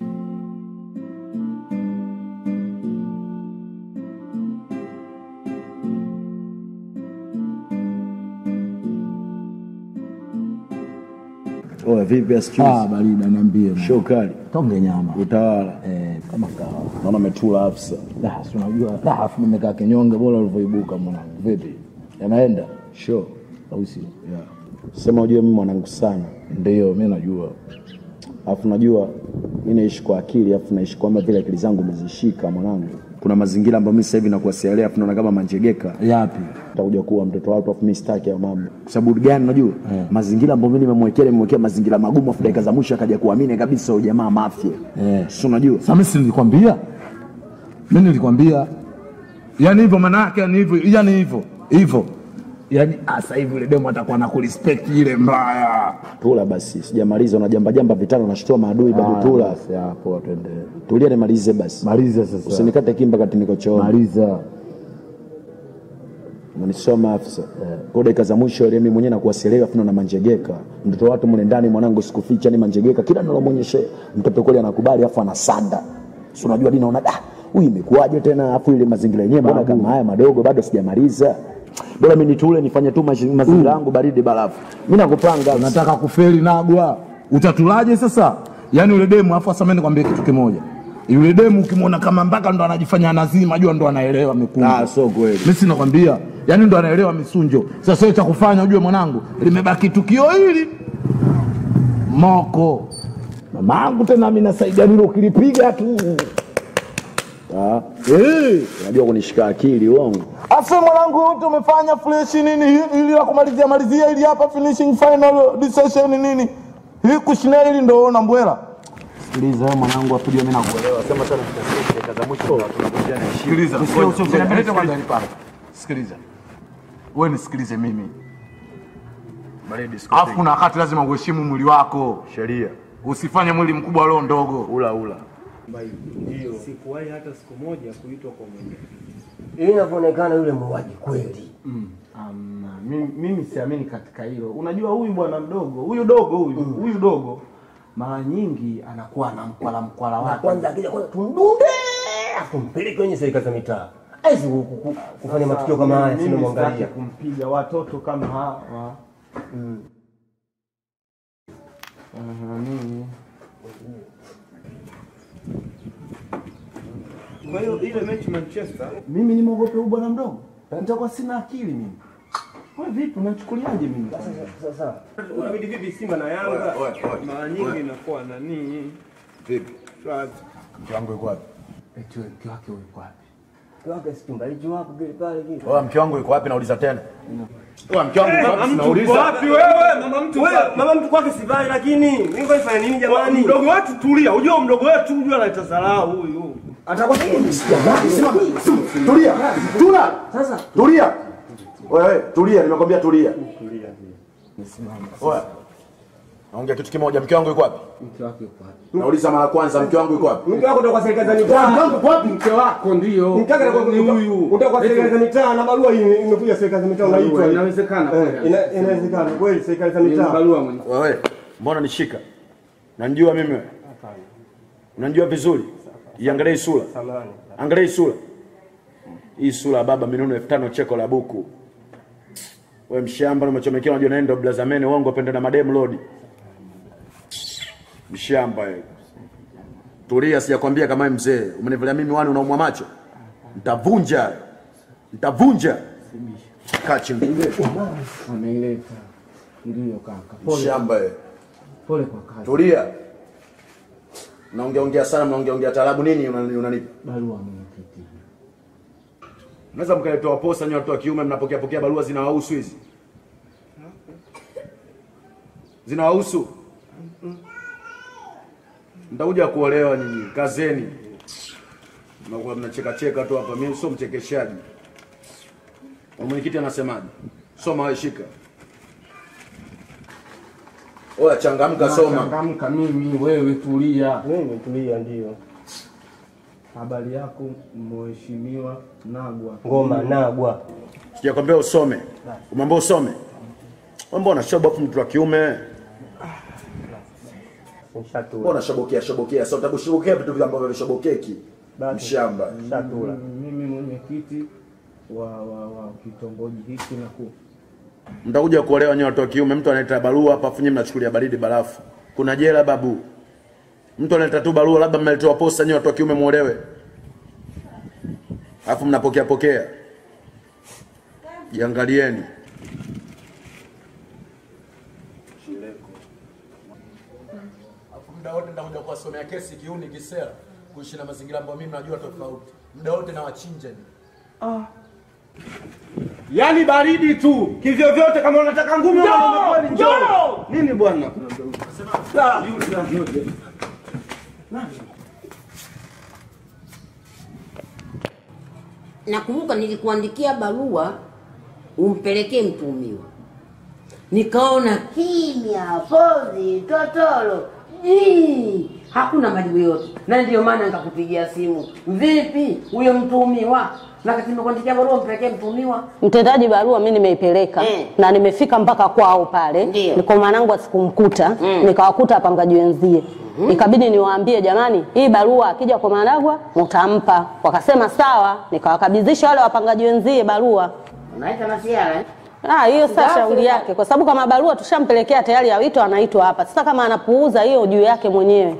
Oya, vipi asichuzi? Ah, barida niambie. Show kali. Tonge nyama. Utawala. Eh, kama kawa. Naona umetula afisa. Da, si unajua. Da, afu nimekaa kinyonge bora ulivyoibuka mwanangu. Vipi? Yanaenda? Show. Au sio? Yeah. Sema ujue mimi mwanangu sana. Ndio, mimi najua. Alafu najua mimi naishi kwa akili, alafu naishi kwamba vile akili zangu umezishika mwanangu. Kuna mazingira ambayo mimi sasa hivi nakuwa sielewi, alafu naona kama manjegeka. Yapi? Utakuja kuwa mtoto watu, alafu mimi sitaki hayo mambo. Kwa sababu gani unajua? Mazingira ambayo mimi nimemwekea nimemwekea mazingira magumu, afu dakika za mwisho akaja kuamini kabisa huyo jamaa mafia. Eh. Si unajua? Sasa mimi si nilikwambia? Mimi nilikwambia. Yaani hivyo maana yake yani hivyo, yani hivyo. Hivyo. Yaani ah, sasa hivi yule demo atakuwa na kurespect ile mbaya. Tula basi, sijamaliza. Unajamba jamba vitano, unashtua maadui bado. Tula basi, hapo twende. tulia, nimalize basi. Maliza sasa. Usinikate kimba kati niko chooni. Maliza. Unanisoma afisa. Kwa dakika za mwisho ile mimi mwenyewe nakuwa sielewi afu na manjegeka. Mtoto wa watu mle ndani mwanangu sikuficha ni manjegeka. Kila ninalomwonyesha mtoto kweli anakubali afu anasanda. Si unajua dini naona da huyu imekuwaje tena afu ile mazingira yenyewe mbona kama haya madogo bado sijamaliza. Bora mimi nitule nifanye tu mazi- mazingira yangu baridi barafu. Mimi nakupanga. Unataka kufeli Nagwa, utatulaje sasa? Yaani yule demu, afu sasa mimi nikwambie kitu kimoja, yule demu ukimwona kama mpaka ndo anajifanya nazima, jua ndo anaelewa mikunjo. Ah, so kweli. Mimi si nakwambia, yaani ndo anaelewa misunjo. Sasa wewe cha kufanya ujue, mwanangu, limebaki tukio hili moko mamangu, tena mimi nasaidia nilo, ukilipiga tu Ah. Eh, unajua kunishika akili uongo. Afu mwanangu wote umefanya fresh nini hii- ili la kumalizia malizia ili hapa finishing final decision nini? Hii kushina hili ndo ona mbwela. Sikiliza wewe mwanangu afu mimi nakuelewa. Sema sana tutasema dakika za mwisho tunakuja na Sikiliza, Usiwe- ngoja, usiwe- ngoja, usiwe- leta kwanza nipate. Sikiliza. Wewe nisikilize mimi. Baridi Alafu kuna wakati lazima uheshimu mwili wako. Sheria. Usifanye mwili mkubwa leo ndogo. Ula ula. Sikuwahi hata siku moja kuitwa kwa mwenyekiti. Ili inavyoonekana yule muuaji kweli. Amna, mimi, mimi siamini katika hilo. Unajua huyu bwana mdogo, huyu dogo huyu, huyu dogo mara nyingi anakuwa na mkwala mkwala Na wake. kwanza akija kwanza tumdunde afu mpeleke kwenye serikali za mitaa. Hawezi ku- ku- ku- kufanya matukio kama haya sio Mimi sitaki mwangalia. kumpiga watoto kama hawa. Mm. Aha, nini? Kwa hiyo ile mechi Manchester Mimi nimwogope huyu bwana mdogo? Nitakuwa sina akili mimi. Wewe vipi unachukuliaje mimi? Sasa unabidi vipi Simba na Yanga Oe, oe, oe. mara nyingi inakuwa nani Vipi? Mke wangu yuko wapi? eti wewe mke wake yuko wapi? Mke wake si kimbali wapo kile pale kile. Oa, mke wangu yuko wapi? Nauliza tena. Oa, mke wangu yuko wapi? Mama mtu Sinauliza. uko wapi wewe? Mama mtu Wewe, wapi? mama mtu kwake sivai lakini mimi nifanya nini jamani? Mdogo wetu tulia. Unajua mdogo wetu unajua analeta dharau huyu. Atakuwa Tulia. Tuna. Sasa tulia. Wewe tulia, nimekwambia tulia. Tulia. Oya. Naongea kitu kimoja, mke wangu yuko wapi? Mke wake yuko wapi? Nauliza mara kwanza, mke wangu yuko wapi? Mke wako ndio kwa serikali za mitaa. Mke wangu wapi? Mke wako ndio. Mke wake ndio huyu. Ndio kwa serikali za mitaa na barua hii imekuja serikali za mitaa unaitwa. Inawezekana Eh, kweli. ina- Inawezekana kweli serikali za Ni mitaa. barua mwenye. Wewe, mbona nishika? Unanijua mimi wewe? Unanijua vizuri? Iangalie hii sura. Samahani. Angalia hii sura. Hii sura ya baba minuno elfu tano cheko la buku. Wewe mshamba na umechomekewa unajua naenda blazameni uongo pende na madem lodi. Mshamba wewe. Tulia sijakwambia kama wewe mzee. Umenivalia mimi wani unaumwa macho. Nitavunja. Nitavunja. Kaa chini. Ameileta. Ndio kaka. Pole. Mshamba wewe. Pole kwa kazi. Tulia. Mnaongea ongea sana, mnaongea ongea taarabu nini unani- unanipa? Barua mwenyekiti. Mnaweza mkaletewa posta nyinyi watu wa kiume mnapokea pokea barua zinawahusu hizi? Zinawahusu? Mtakuja kuolewa nyinyi, kazeni. Mnakuwa mnacheka cheka tu hapa, mimi sio mchekeshaji. Na Mwenyekiti anasemaje? Soma wewe shika. Oya changamka soma. Changamka mimi, wewe tulia. Mimi tulia ndio. Habari yako mheshimiwa Nagwa. Ngoma nagwa. Sijakwambia usome. Umeambia usome. Wewe mbona shobo afu mtu wa kiume? Nishatua. Mbona shobokea shobokea? Sasa utakushobokea vitu ambavyo vishobokeki. Mshamba. Nishatua. Mimi mwenyekiti wa, wa, wa kitongoji hiki na ku Mtakuja kuolewa nyote watu wa kiume, mtu analeta barua hapa afu nyinyi mnachukulia baridi barafu. Kuna jela babu. Mtu analeta tu barua labda mmeletewa posta nyote watu wa kiume muolewe. Alafu mnapokea pokea. Jiangalieni. Alafu muda wote nitakuja kuwasomea kesi kiuni kisera kuishi na mazingira ambayo mimi najua tofauti. Muda wote na wachinja. Yaani baridi tu. Kivyo vyote kama unataka ngumi Njoo, au kweli njoo. njoo. Nini bwana? Ah, Nakumbuka nilikuandikia barua umpelekee mtumiwa, nikaona kimya, pozi, totoro, jii, hakuna majibu yote, na ndio maana nikakupigia simu. Vipi huyo mtumiwa? Na kati nimekuandikia barua umpelekee mtumiwa. Mtendaji barua mi nimeipeleka Mm. na nimefika mpaka kwao pale, Ndio. niko mwanangu asikumkuta Mm. nikawakuta wapangaji wenzie ikabidi niwaambie jamani, hii barua akija kwa Managwa mtampa. Wakasema sawa, nikawakabidhisha wale wapangaji wenzie barua. Unaita masiara eh? Ah, hiyo sasa Basi, shauri yake, kwa sababu kama barua tushampelekea tayari ya wito, anaitwa hapa. Sasa kama anapuuza hiyo juu yake mwenyewe.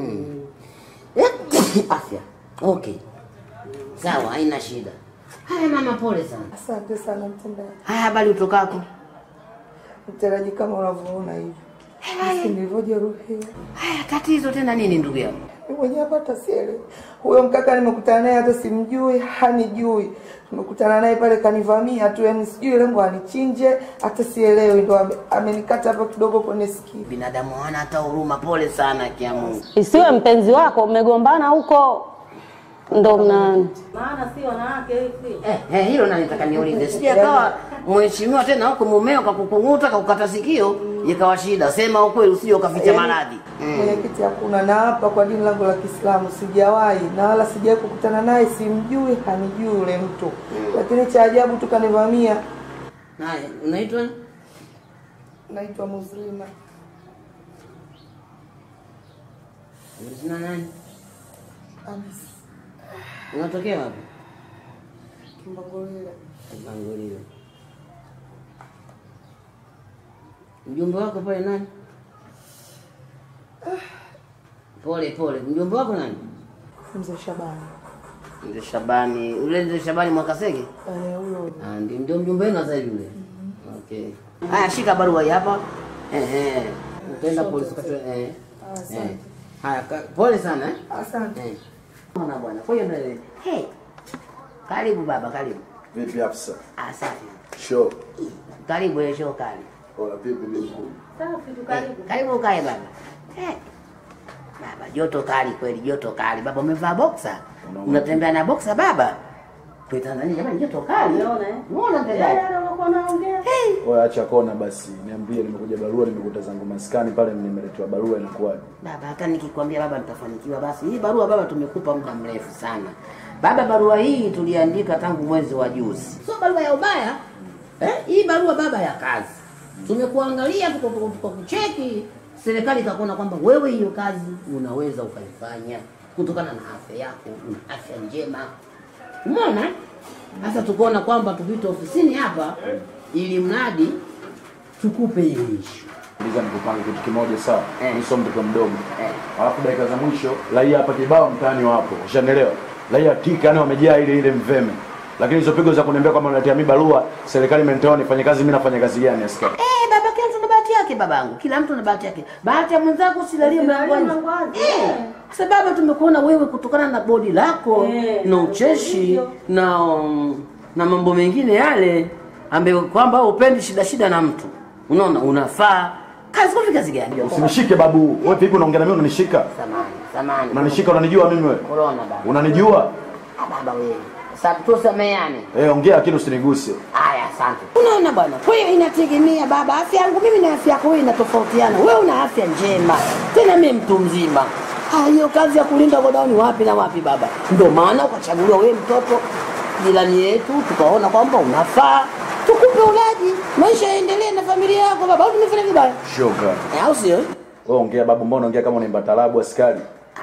Afya. Okay. Sawa, haina shida. Haya mama, pole sana. Asante sana mtendaji. Haya, habari utokako? Mtendaji, kama unavyoona hivi, jinsi nilivyojeruhiwa. Haya, tatizo tena nini ndugu yangu? Mimi mwenyewe hapa hata sielewi. Huyo mkaka nimekutana naye hata simjui, hanijui. Nimekutana naye pale kanivamia tu, yani sijui lengo anichinje, hata sielewi, ndo ame- amenikata hapa kidogo kwenye sikio. Binadamu hawana hata huruma. Pole sana kia Mungu. Isiwe mpenzi wako mmegombana huko ndo mna Maana si wanawake hivi. Eh, eh, hilo nani nataka niulize. Sije akawa mheshimiwa tena huko mumeo kakukung'uta kakukata sikio ikawa shida. Sema ukweli usije ukaficha Yaani, maradhi. Mwenyekiti, hakuna na hapa kwa dini langu la Kiislamu sijawahi na wala sijawahi kukutana naye, simjui, hanijui yule mtu, lakini cha ajabu tu kanivamia. Naye unaitwa Naitwa Muslima. Jina nani? Amis Unatokea wapi? Kimbangolile. Bangolio. Mjumbe wako pale nani? Pole pole. Mjumbe wako nani? Mzee Shabani. Mzee Shabani, ule mzee Shabani Mwakasege? Eh, huyo. Ah, ndio ndio mjumbe wenu sasa hivi yule. Okay. Haya, shika barua hii hapa. Eh eh. Utaenda polisi kwa eh. Eh. Asante. Haya, ka- pole sana eh. Asante. Eh. Bwana bwana. Kwa hiyo ndio. Hey. Karibu baba, karibu. Vipi afisa? Asante. Show. Karibu ile show kali. Ola vipi bibi mkuu? Safi tu karibu. Karibu ukae baba. Eh. Baba, joto kali kweli, joto kali. Baba umevaa boxer. Unatembea na boxer baba? Kwa Tanzania jamani joto kali. Unaona eh? Unaona mtendaji? Oya acha kona basi. Niambie nimekuja barua nimekuta zangu maskani pale nimeletewa barua inakuwaje? Baba, hata nikikwambia baba nitafanikiwa, basi hii barua baba tumekupa muda mrefu sana. Baba, barua hii tuliandika tangu mwezi wa juzi, sio barua ya ubaya eh? Hii barua baba ya kazi. Tumekuangalia tukakucheki, serikali ikakuona kwamba wewe hiyo kazi unaweza ukaifanya kutokana na afya yako, una afya njema. Umeona? Sasa tukaona kwamba tupite ofisini hapa ili mradi tukupe hiyo issue. Ndiza nikupange kitu kimoja sawa. Mimi sio mtoto mdogo. Alafu dakika za mwisho raia hapa kibao mtaani wapo. Ushanielewa? Raia tika yani wamejaa ile ile mveme. Lakini hizo pigo za kuniambia kwamba unaletea mimi barua, serikali imenitoa nifanye kazi, mimi nafanya kazi gani askari? Eh, baba kila mtu na bahati yake babangu. Kila mtu na bahati yake. Bahati ya mwenzako usilalie mlangoni. Eh, kwa sababu tumekuona wewe kutokana na bodi lako na ucheshi na um, na mambo mengine yale ambayo kwamba upendi shida shida na mtu. Unaona unafaa. Kazi kwa kazi gani? Usinishike babu. Wewe vipi unaongea na mimi unanishika? Samani, samani. Unanishika unanijua mimi wewe? Corona baba. Unanijua? Ah, baba wewe. Sasa tusameane. Eh, ongea lakini usiniguse. Haya, asante. Unaona bwana, kwa hiyo inategemea baba, afya yangu mimi na afya yako wewe inatofautiana. Wewe una afya njema, tena mimi mtu mzima. Ah, hiyo kazi ya kulinda godauni wapi na wapi baba? Ndio maana ukachaguliwa wewe mtoto jirani yetu, tukaona kwamba unafaa tukupe ulaji, maisha yaendelee na familia yako baba. Au tumefanya vibaya? Shoka. Eh, au sio? Wewe ongea babu, mbona unaongea kama unaimba talabu askari?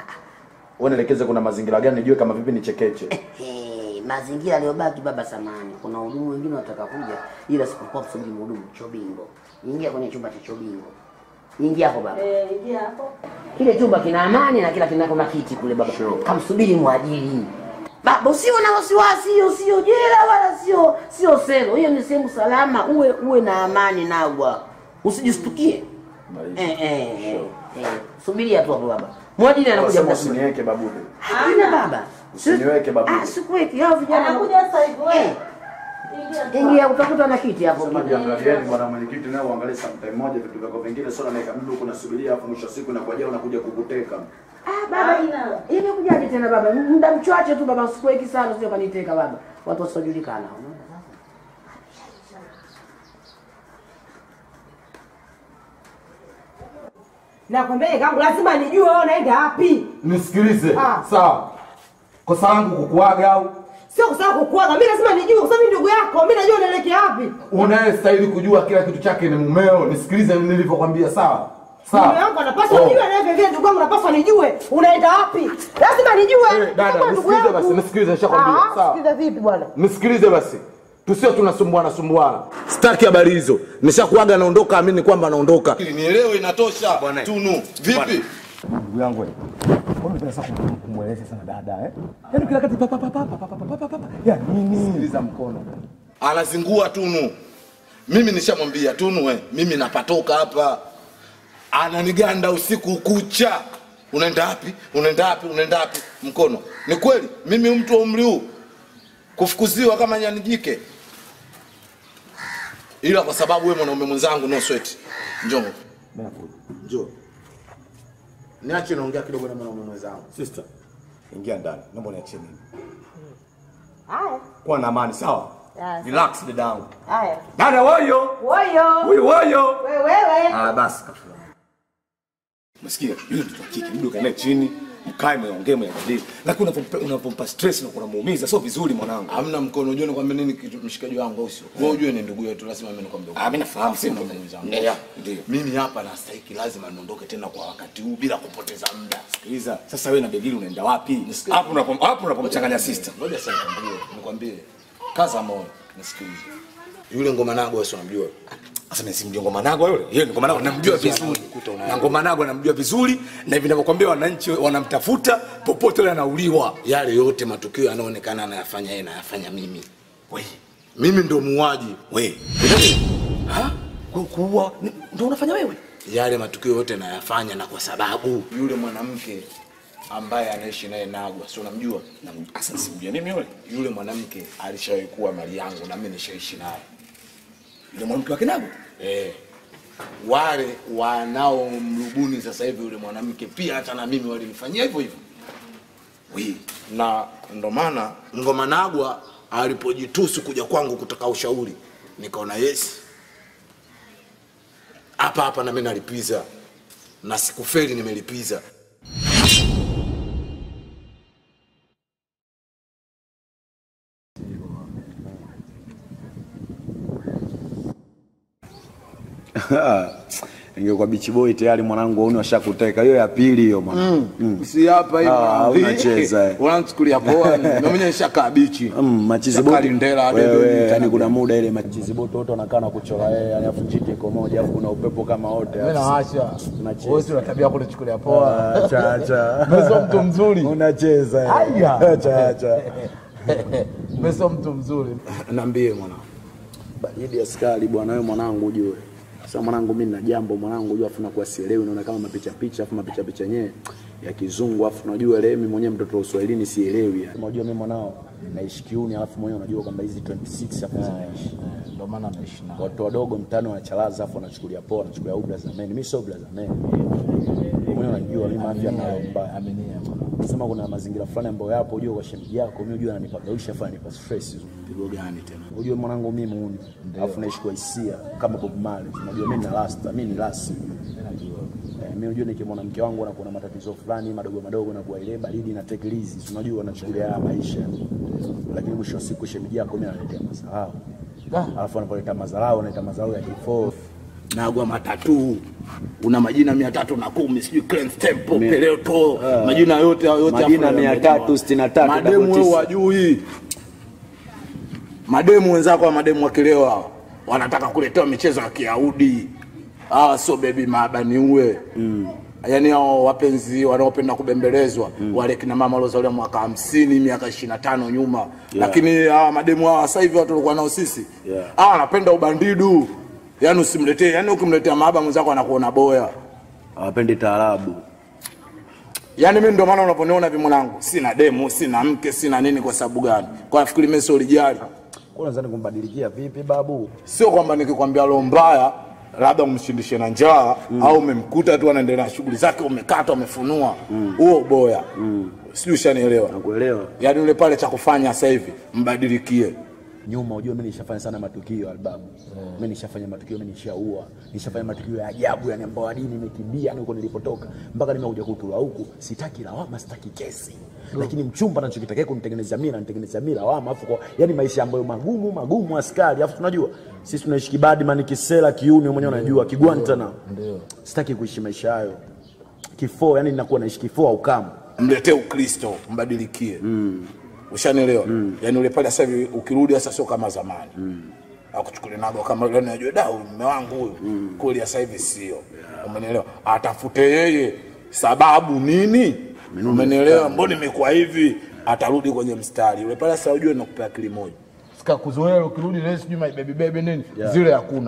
Wewe nielekeze kuna mazingira gani nijue kama vipi nichekeche. Eh, mazingira yaliyobaki baba, samani, kuna wahudumu wengine wataka kuja, ila sipokuwa kusubiri mhudumu Chobingo. Ingia kwenye chumba cha Chobingo, ingia hapo baba. Eh, ingia hapo. Kile chumba kina amani na kila kina kuna kiti kule baba. Kamsubiri mwajiri. Baba usiwe na wasiwasi, hiyo sio jela wala sio sio selo. Hiyo ni sehemu salama, uwe uwe na amani nagwa. Usijistukie. Eh, eh, eh, eh. Subiria tu hapo baba. Mwajiri anakuja Sema muda si mrefu. usiniweke babu. Hamna baba. Usiniweke babu. Ah, sikuweki. Hao vijana Anakuja sasa hivi wewe. Ingia utakuta na kiti hapo. Sema jiangalieni bwana mwenyekiti, nao uangalie sometime moja vitu vyako vingine, sio naweka mdu huko nasubiria, afu mwisho wa siku inakuja unakuja kukuteka. Ah, baba ina. Imekujaje tena baba? Muda mchache tu baba, sikuweki sana sio kaniteka baba. Watu wasiojulikana. Unaona sasa? Nakwambia kangu lazima nijue wewe unaenda wapi. Nisikilize. Ah. Sawa. Kosa langu kukuaga au Sio kusema kukuaga, mimi lazima nijue kwa sababu mimi ndugu yako, mimi najua unaelekea wapi. unayestahili kujua kila kitu chake ni mumeo. Nisikilize nilivyokwambia, sawa? Sawa. Mume wangu anapaswa Oh. nijue na vile vile ndugu yangu anapaswa nijue unaenda wapi. Lazima nijue. Dada, Kama ndugu nisikilize yangu. basi, nisikilize, nishakwambia. Ah, Sawa. Sikiliza vipi bwana? Nisikilize basi, tusio tunasumbuana sumbuana. Sitaki habari hizo, nishakuaga naondoka, amini kwamba naondoka. Nielewe, inatosha. Tunu, vipi? Ndugu yangu wewe. Mbona unataka sasa kum- kumweleza sana dada eh? Yaani kila kati papa papa papa papa papa papa. Ya nini? Sikiliza mkono. Anazingua Tunu. Mimi nishamwambia Tunu, we, mimi napatoka hapa. Ananiganda usiku kucha. Unaenda wapi? Unaenda wapi? Unaenda wapi? Mkono. Ni kweli, mimi mtu wa umri huu kufukuziwa kama nyani jike, ila kwa sababu wewe mwanaume mwenzangu, no sweat. Njoo, njoo, niache naongea kidogo na mwanaume mwenzangu. Sister, ingia ndani. Naomba niachie mimi. Haya. Kuwa na amani, sawa? Yes. Relax dadangu. Haya. Dada woyo. Woyo. Huyu woyo. Wewe wewe. Ah, basi kafua. Msikia, yule mtoto wa kike, mdu kae chini, mkae mweongee mweangalie. Lakini unapompa unapompa stress na kunamuumiza sio vizuri mwanangu. Hamna mkono, unajua nikwambia nini kitu mshikaji wangu au sio? Wewe ujue ni ndugu yetu, lazima mimi nikwambie. Ah, mimi nafahamu sio sio ndugu zangu. Ndio. Ndio. Mimi hapa nastahiki lazima niondoke tena kwa wakati huu bila kupoteza muda. Sikiliza, sasa wewe na Begili unaenda wapi? Hapo unapom hapo unapomchanganya sister. Ngoja sasa nikwambie, nikwambie. Kaza moyo, nisikilize. Yule ngoma nago wewe si unamjua? Sasa mimi simjui Ngoma Nagwa yule. Yeye ni Ngoma Nagwa namjua vizuri. Na Ngoma Nagwa namjua vizuri na hivi ninavyokuambia wananchi wanamtafuta popote yule anauliwa. Yale yote matukio yanaonekana anayafanya yeye na yafanya mimi. We, mimi ndo muuaji. We. Ha? Ku- Kuua ni- ndo unafanya wewe? Yale matukio yote nayafanya na kwa sababu yule mwanamke ambaye anaishi naye Nagwa, si unamjua? Na- Sasa simjua mimi yule. Yule mwanamke alishawahi kuwa mali yangu na mimi nishaishi naye. Yule mwanamke wa Kinagwa? Eh. Wale wanaomrubuni sasa hivi yule mwanamke pia hata na mimi walinifanyia hivyo hivyo. Wi, na ndo maana Ngoma Nagwa alipojitusu kuja kwangu kutaka ushauri, nikaona yes, hapa hapa na mimi nalipiza, na sikufeli, nimelipiza. ingekuwa bichi boy tayari mwanangu wauni washakuteka hiyo ya pili hiyo mwana Mm. Si hapa hivi. Ah, unacheza, eh. Unanichukulia poa. Mimi mwenyewe nishakaa bichi. Mm, machizi Shaka boti Lindela, hadi wewe, Dodi, yani kuna muda ile machizi boti wote wanakaa na kuchora yeye yani afu njiti iko moja afu kuna upepo kama wote Mimi afu- nawasha. Unacheza. Wewe si una tabia kulichukulia poa. Ah, acha acha. Mimi sio mtu mzuri. Unacheza. eh. Aya. Acha acha. Mimi sio mtu mzuri. Niambie mwana. Baridi askari bwana wewe mwanangu ujue. Sasa mwanangu mimi nina jambo mwanangu ujue afu nakuwa sielewi naona kama mapicha picha afu mapicha picha yenyewe ya kizungu afu unajua ile mimi mwenyewe mtoto wa Uswahilini sielewi yani. Unajua mimi mwanao naishi kiuni alafu mwenyewe unajua kwamba hizi 26 hapo zinaishi. Ndio maana naishi nao. Watu wadogo mtani wanachalaza afu wanachukulia poa wanachukulia ubla za meni. Mimi sio ubla za meni. Mwenyewe unajua mimi afya nayo mbaya. Aminia. Sema kuna mazingira fulani ambayo yapo ujue kwa shemeji yako mimi ujue ananipagawisha afu ananipa stress. Pigo gani tena? Ujue mwanangu mimi muuni. Alafu naishi kwa hisia kama Bob Marley. Unajua mimi na rasta, mimi ni rasi. Eh, mimi unajua nikimwona mke wangu anakuwa na matatizo fulani madogo madogo na kwa ile baridi na take it easy. Si Unajua anachukulia haya maisha. Lakini mwisho wa siku shemeji yako mimi analetea madharau. Alafu anapoleta madharau analeta madharau ya kifo. Nagwa matatu una majina mia tatu na kumi sijui Clarence Temple, Mi- Peleto, Ah. majina yote hayo yote Majina hapo mia yamejaa. tatu sitini na tatu, Mademu double wewe tisa. wajui. Mademu wenzako wa mademu wakilewa hawa, wanataka kuletewa michezo ya Kiyahudi. Hawa sio baby maabani uwe. Mm. Yaani hao wapenzi wanaopenda kubembelezwa mm. wale kina mama waliozaliwa mwaka hamsini miaka ishirini na tano nyuma yeah. Lakini hawa mademu hawa sasa hivi watu walikuwa nao sisi Yeah. hawa wanapenda ubandidu, yaani usimletee, yaani ukimletea mahaba mwenzako anakuona boya. Hawapendi taarabu. Yaani mimi ndio maana unaponiona hivi mwanangu, sina demu, sina mke, sina nini kwa sababu gani? Kwa nafikiri mimi sio lijali. Kwa nadhani kumbadilikia vipi babu? Sio kwamba nikikwambia roho mbaya labda umshindishe na njaa mm. au umemkuta tu anaendelea na shughuli zake, umekata umefunua huo boya mm. sijui ushanielewa. Nakuelewa. Yaani yule pale cha kufanya sasa hivi mbadilikie. nyuma unajua mimi nishafanya sana matukio albamu mimi nishafanya matukio mimi nishaua nishafanya matukio ya ajabu yani ambao hadi nimekimbia yani huko nilipotoka mpaka nimekuja kutua huku sitaki lawama sitaki kesi lakini mchumba anachokitakia kunitengenezea mimi ananitengenezea mimi lawama afu kwa yani maisha ambayo magumu magumu askari afu tunajua sisi tunaishi kibadi mani kisela kiuni wewe mwenyewe unajua kigwantana Ndio. sitaki kuishi maisha hayo kifo yani ninakuwa naishi kifo au kama Mletee Ukristo, mbadilikie. Mm. Ushanielewa? Mm. Yaani yule pale sasa hivi ukirudi sasa sio kama zamani. Mm. Akuchukulie nago kama yule anajua da huyu mume wangu huyu. Mm. Kweli sasa hivi sio. Umenielewa? Atafute yeye sababu nini? Umenielewa? Mbona imekuwa hivi? Atarudi kwenye mstari. Yule pale sasa ujue nakupea akili moja. Sika kuzoea ukirudi leo sijui my baby baby nini Yeah. zile hakuna.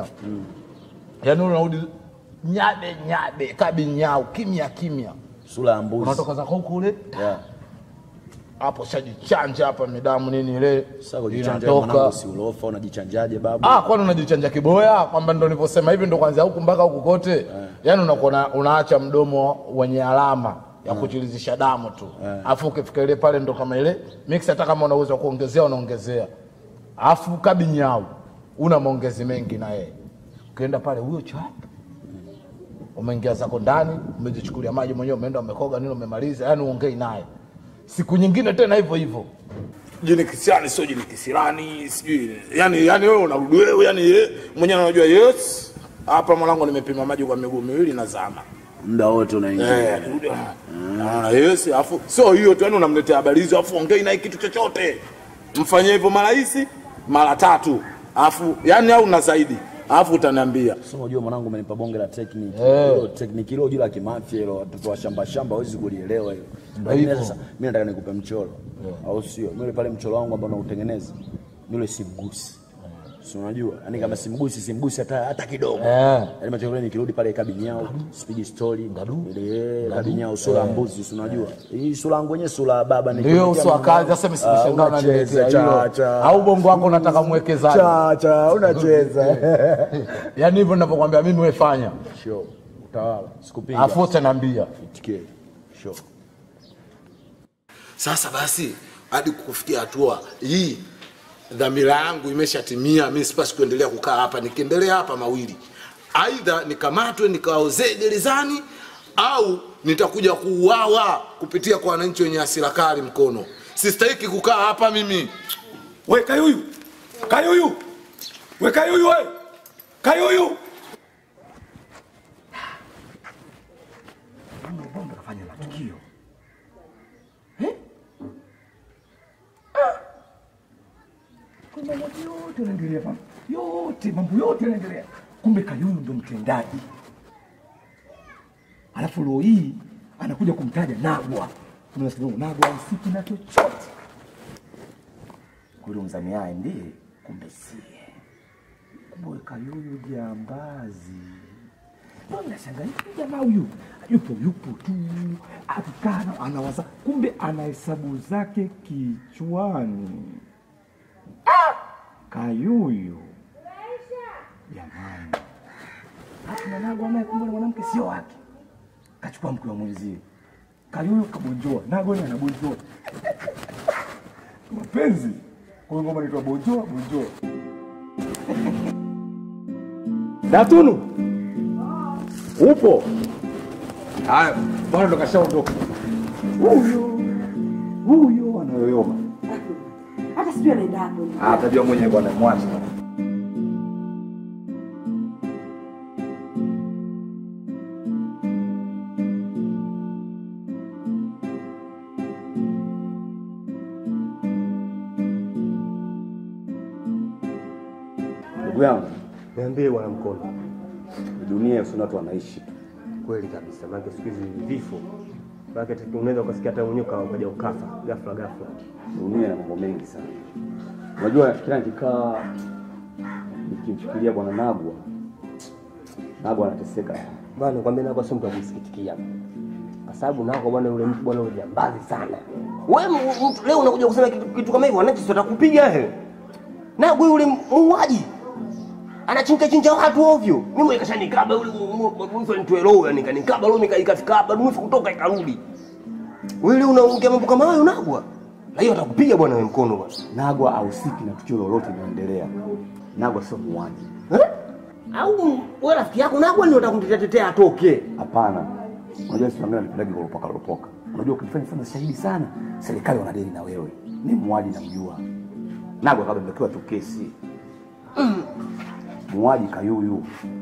Yaani unarudi nyabe nyabe kabi nyau kimya kimya. Sura ya mbuzi. Unatoka zako huko ule yeah. hapo shajichanja hapa midamu nini ile sasa kujichanja mwanangu si ulofa unajichanjaje babu Ah, kwani unajichanja kiboya kwamba ndo nilivyosema hivi ndo kwanza huku mpaka huku kote yaani unakuwa una- unaacha mdomo wenye alama ya kuchilizisha damu tu alafu ukifika ile pale ndo kama ile mix hata kama unaweza kuongezea unaongezea alafu kabi nyau una maongezi mengi na yeye ukienda pale huyo chap umeingia zako ndani umejichukulia maji mwenyewe umeenda umekoga nini umemaliza yani uongei naye siku nyingine tena hivyo hivyo jini kisirani sio jini kisirani sijui yani yani wewe unarudi wewe yani ye, mwenyewe unajua yes hapa mwanangu nimepima maji kwa miguu miwili na zama muda wote unaingia eh nirudi ah yes afu sio hiyo tu yani unamletea habari hizo afu ongei naye kitu chochote mfanyie hivyo mara hizi mara tatu afu yani au na zaidi alafu utaniambia. Sasa unajua mwanangu umenipa bonge la technique. Eh. Hilo technique hilo juu la kimafia hilo watoto wa shamba shamba hawezi kulielewa hilo. Ndio Lakini hivyo. sasa mimi nataka nikupe mchoro. Au sio? Mimi pale mchoro wangu ambao nautengeneza. Yule simgusi. Si unajua? Yaani kama simgusi simgusi hata hata kidogo. Eh. Yaani macho yangu nikirudi pale kabinyao, speed story, ile kabinyao sura ya Eh. mbuzi si unajua? Hii sura yangu yenyewe sura ya baba Ndio nikimutia uso wa mwanangu. kazi. Sasa mimi Ah, simeshangaa unacheza, unaniletea cha, hilo. cha. Au bongo wako unataka mwekezaji. Cha cha unacheza. Yaani hivyo ninavyokuambia mimi wewe fanya. Sure. Utawala. Sikupiga. Alafu utaniambia. Itikie. Sure. Sasa basi hadi kufikia hatua hii dhamira yangu imeshatimia. Mimi sipasi kuendelea kukaa hapa. Nikiendelea hapa mawili, aidha nikamatwe nikaozee gerezani au nitakuja kuuawa kupitia kwa wananchi wenye hasira kali mkono. Sistahiki kukaa hapa mimi. We Kayuyu, Kayuyu, we Kayuyu, we Kayuyu. Bongo kafanya matukio Eh? Ah. Kumbe yote yote yanaendelea hapa. yote mambo yote yanaendelea, kumbe Kayuyu ndo mtendaji, alafu leo hii anakuja kumtaja Nagwa. Unasikia Nagwa usiki na chochote kule mzamiaye ndiye, kumbe sie. Kumbe Kayuyu jambazi. Mbona nashangaa hivi jamaa huyu yupo yupo tu akikaa na- anawaza, kumbe ana hesabu zake kichwani. Ah! Kayuyu jamani, Alafu na Nagwa naye kumbe ni mwanamke sio wake, kachukua mke wa mwenzie. Kayuyu kabonjoa, Nagwa naye anabonjoa mapenzi. Kwa hiyo ngoma inaitwa bonjoa bonjoa. Datunu upo? Haya, bwana ndo kashaondoka. Huyo huyo anayoyoma, Hata sijui anaenda hapo. Ah, atajua mwenyewe bwana, mwache. Ndugu yangu, niambie bwana Mkono, dunia si watu wanaishi tu. Kweli kabisa, maana siku hizi ni vifo, maana unaweza ukasikia hata mwenyewe uka- ukaja ukafa ghafla ghafla. Dunia ina mambo mengi sana. Unajua, kila nikikaa nikimfikiria bwana Nagwa, Nagwa anateseka. Bwana nikwambia Nagwa sio mtu wa kusikitikia, kwa sababu Nagwa bwana, yule mtu bwana, yule jambazi sana. Wewe m- mtu leo unakuja kusema kitu, kitu kama hivyo, wananchi si watakupiga he. Nagwa yule muuaji anachinja chinja watu ovyo. Mimi yule kashanikaba yule mwifu nitoe roho, yani kanikaba roho nikaikafika hapa, mwifu kutoka ikarudi. Wewe leo unaongea mambo kama hayo Nagwa? Na hiyo atakupiga bwana wewe mkono bwana. Nagwa hahusiki na tukio lolote linaloendelea. Nagwa sio muuaji. Au wewe rafiki yako Nagwa ndio utakumtetea tetea atoke? Hapana. Unajua sisi wengine tunapenda kuropoka ropoka. Unajua ukifanya fanya shahidi sana, serikali wanadeli na wewe. Ni muuaji namjua. Nagwa kabla ndokiwa tu kesi. Muuaji Kayuyu.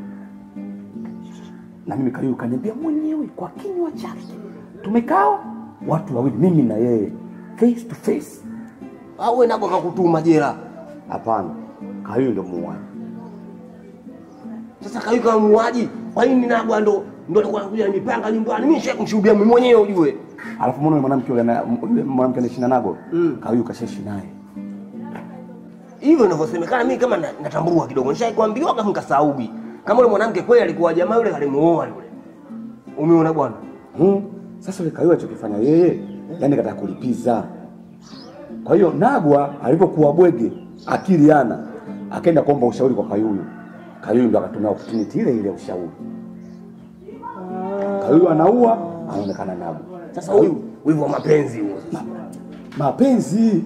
Na mimi Kayuyu kaniambia mwenyewe kwa kinywa chake. Tumekaa watu wawili mimi na yeye face to face. Au wewe Nagwa kakutuma jela? Hapana. Kayuyu ndo muuaji. Sasa Kayuyu kama muuaji, kwa nini Nagwa ndo ndo alikuwa anakuja nipanga nyumbani? Mimi nishaye kumshuhudia mimi mwenyewe ujue. Alafu mbona yule mwanamke yule ana- yule mwanamke anaishi na Nagwa? Kayuyu kashaishi naye. Hivyo inavyosemekana mimi kama na- natambua kidogo. Nishaye kuambiwa kama nikasaubi. Kama yule mwanamke kweli alikuwa jamaa yule alimuoa yule. Umeona bwana? Hmm. Sasa yule Kayuyu alichokifanya yeye, yani kataka kulipiza. Kwa hiyo Nagwa alipokuwa bwege, akili ana, akaenda kuomba ushauri kwa Kayuyu. Kayuyu ndo akatumia opportunity ile ile ya ushauri. Kayuyu anaua, anaonekana Nagwa. Sasa huyu wivu wa mapenzi huo. Mapenzi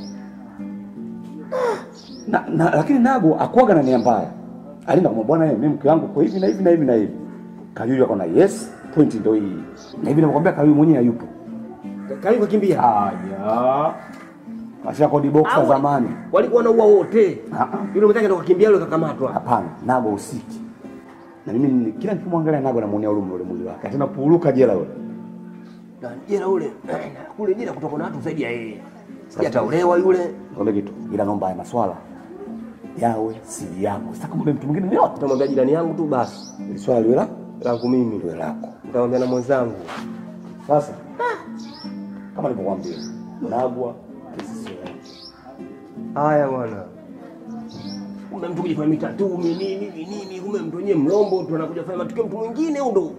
na, na, lakini Nagwa akuaga na nia mbaya. Alienda kwa bwana, yeye mimi mke wangu kwa hivi na hivi na hivi na hivi. Kayuyu akaona yes, point ndio hii. Na hivi nakwambia Kayuyu mwenyewe hayupo. Kayuyu kakimbia. Haya. Kasha kodi box Au- zamani. Walikuwa wanaua wote. Yule mwenzake ndo kakimbia yule kakamatwa. Hapana, Nagwa usiki. Na mimi ni- kila nikimwangalia Nagwa namuonea huruma ule mwili wake. Tena puruka jela yule. Na jela ule kule jela kutoka na watu zaidi ya yeye. Sijataolewa yule. Ngombe kitu. Ila naomba haya maswala yawe siri yako. Sasa kumbe mtu mwingine yote Utamwambia jirani yangu tu basi. Ili swala liwe la langu mimi. liwe lako. Utamwambia na mwenzangu. Sasa kama nilivyokuambia, Nagwa kesi sio yake. Haya bwana. Kumbe mtu kujifanya mitatu nini nini nini, kumbe mtu wenyewe mlombo tu anakuja kufanya matukio mtu mwingine huyo ndo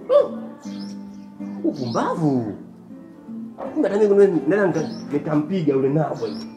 upumbavu. Kumbe hata mimi nenda nitampiga yule nabo hivi.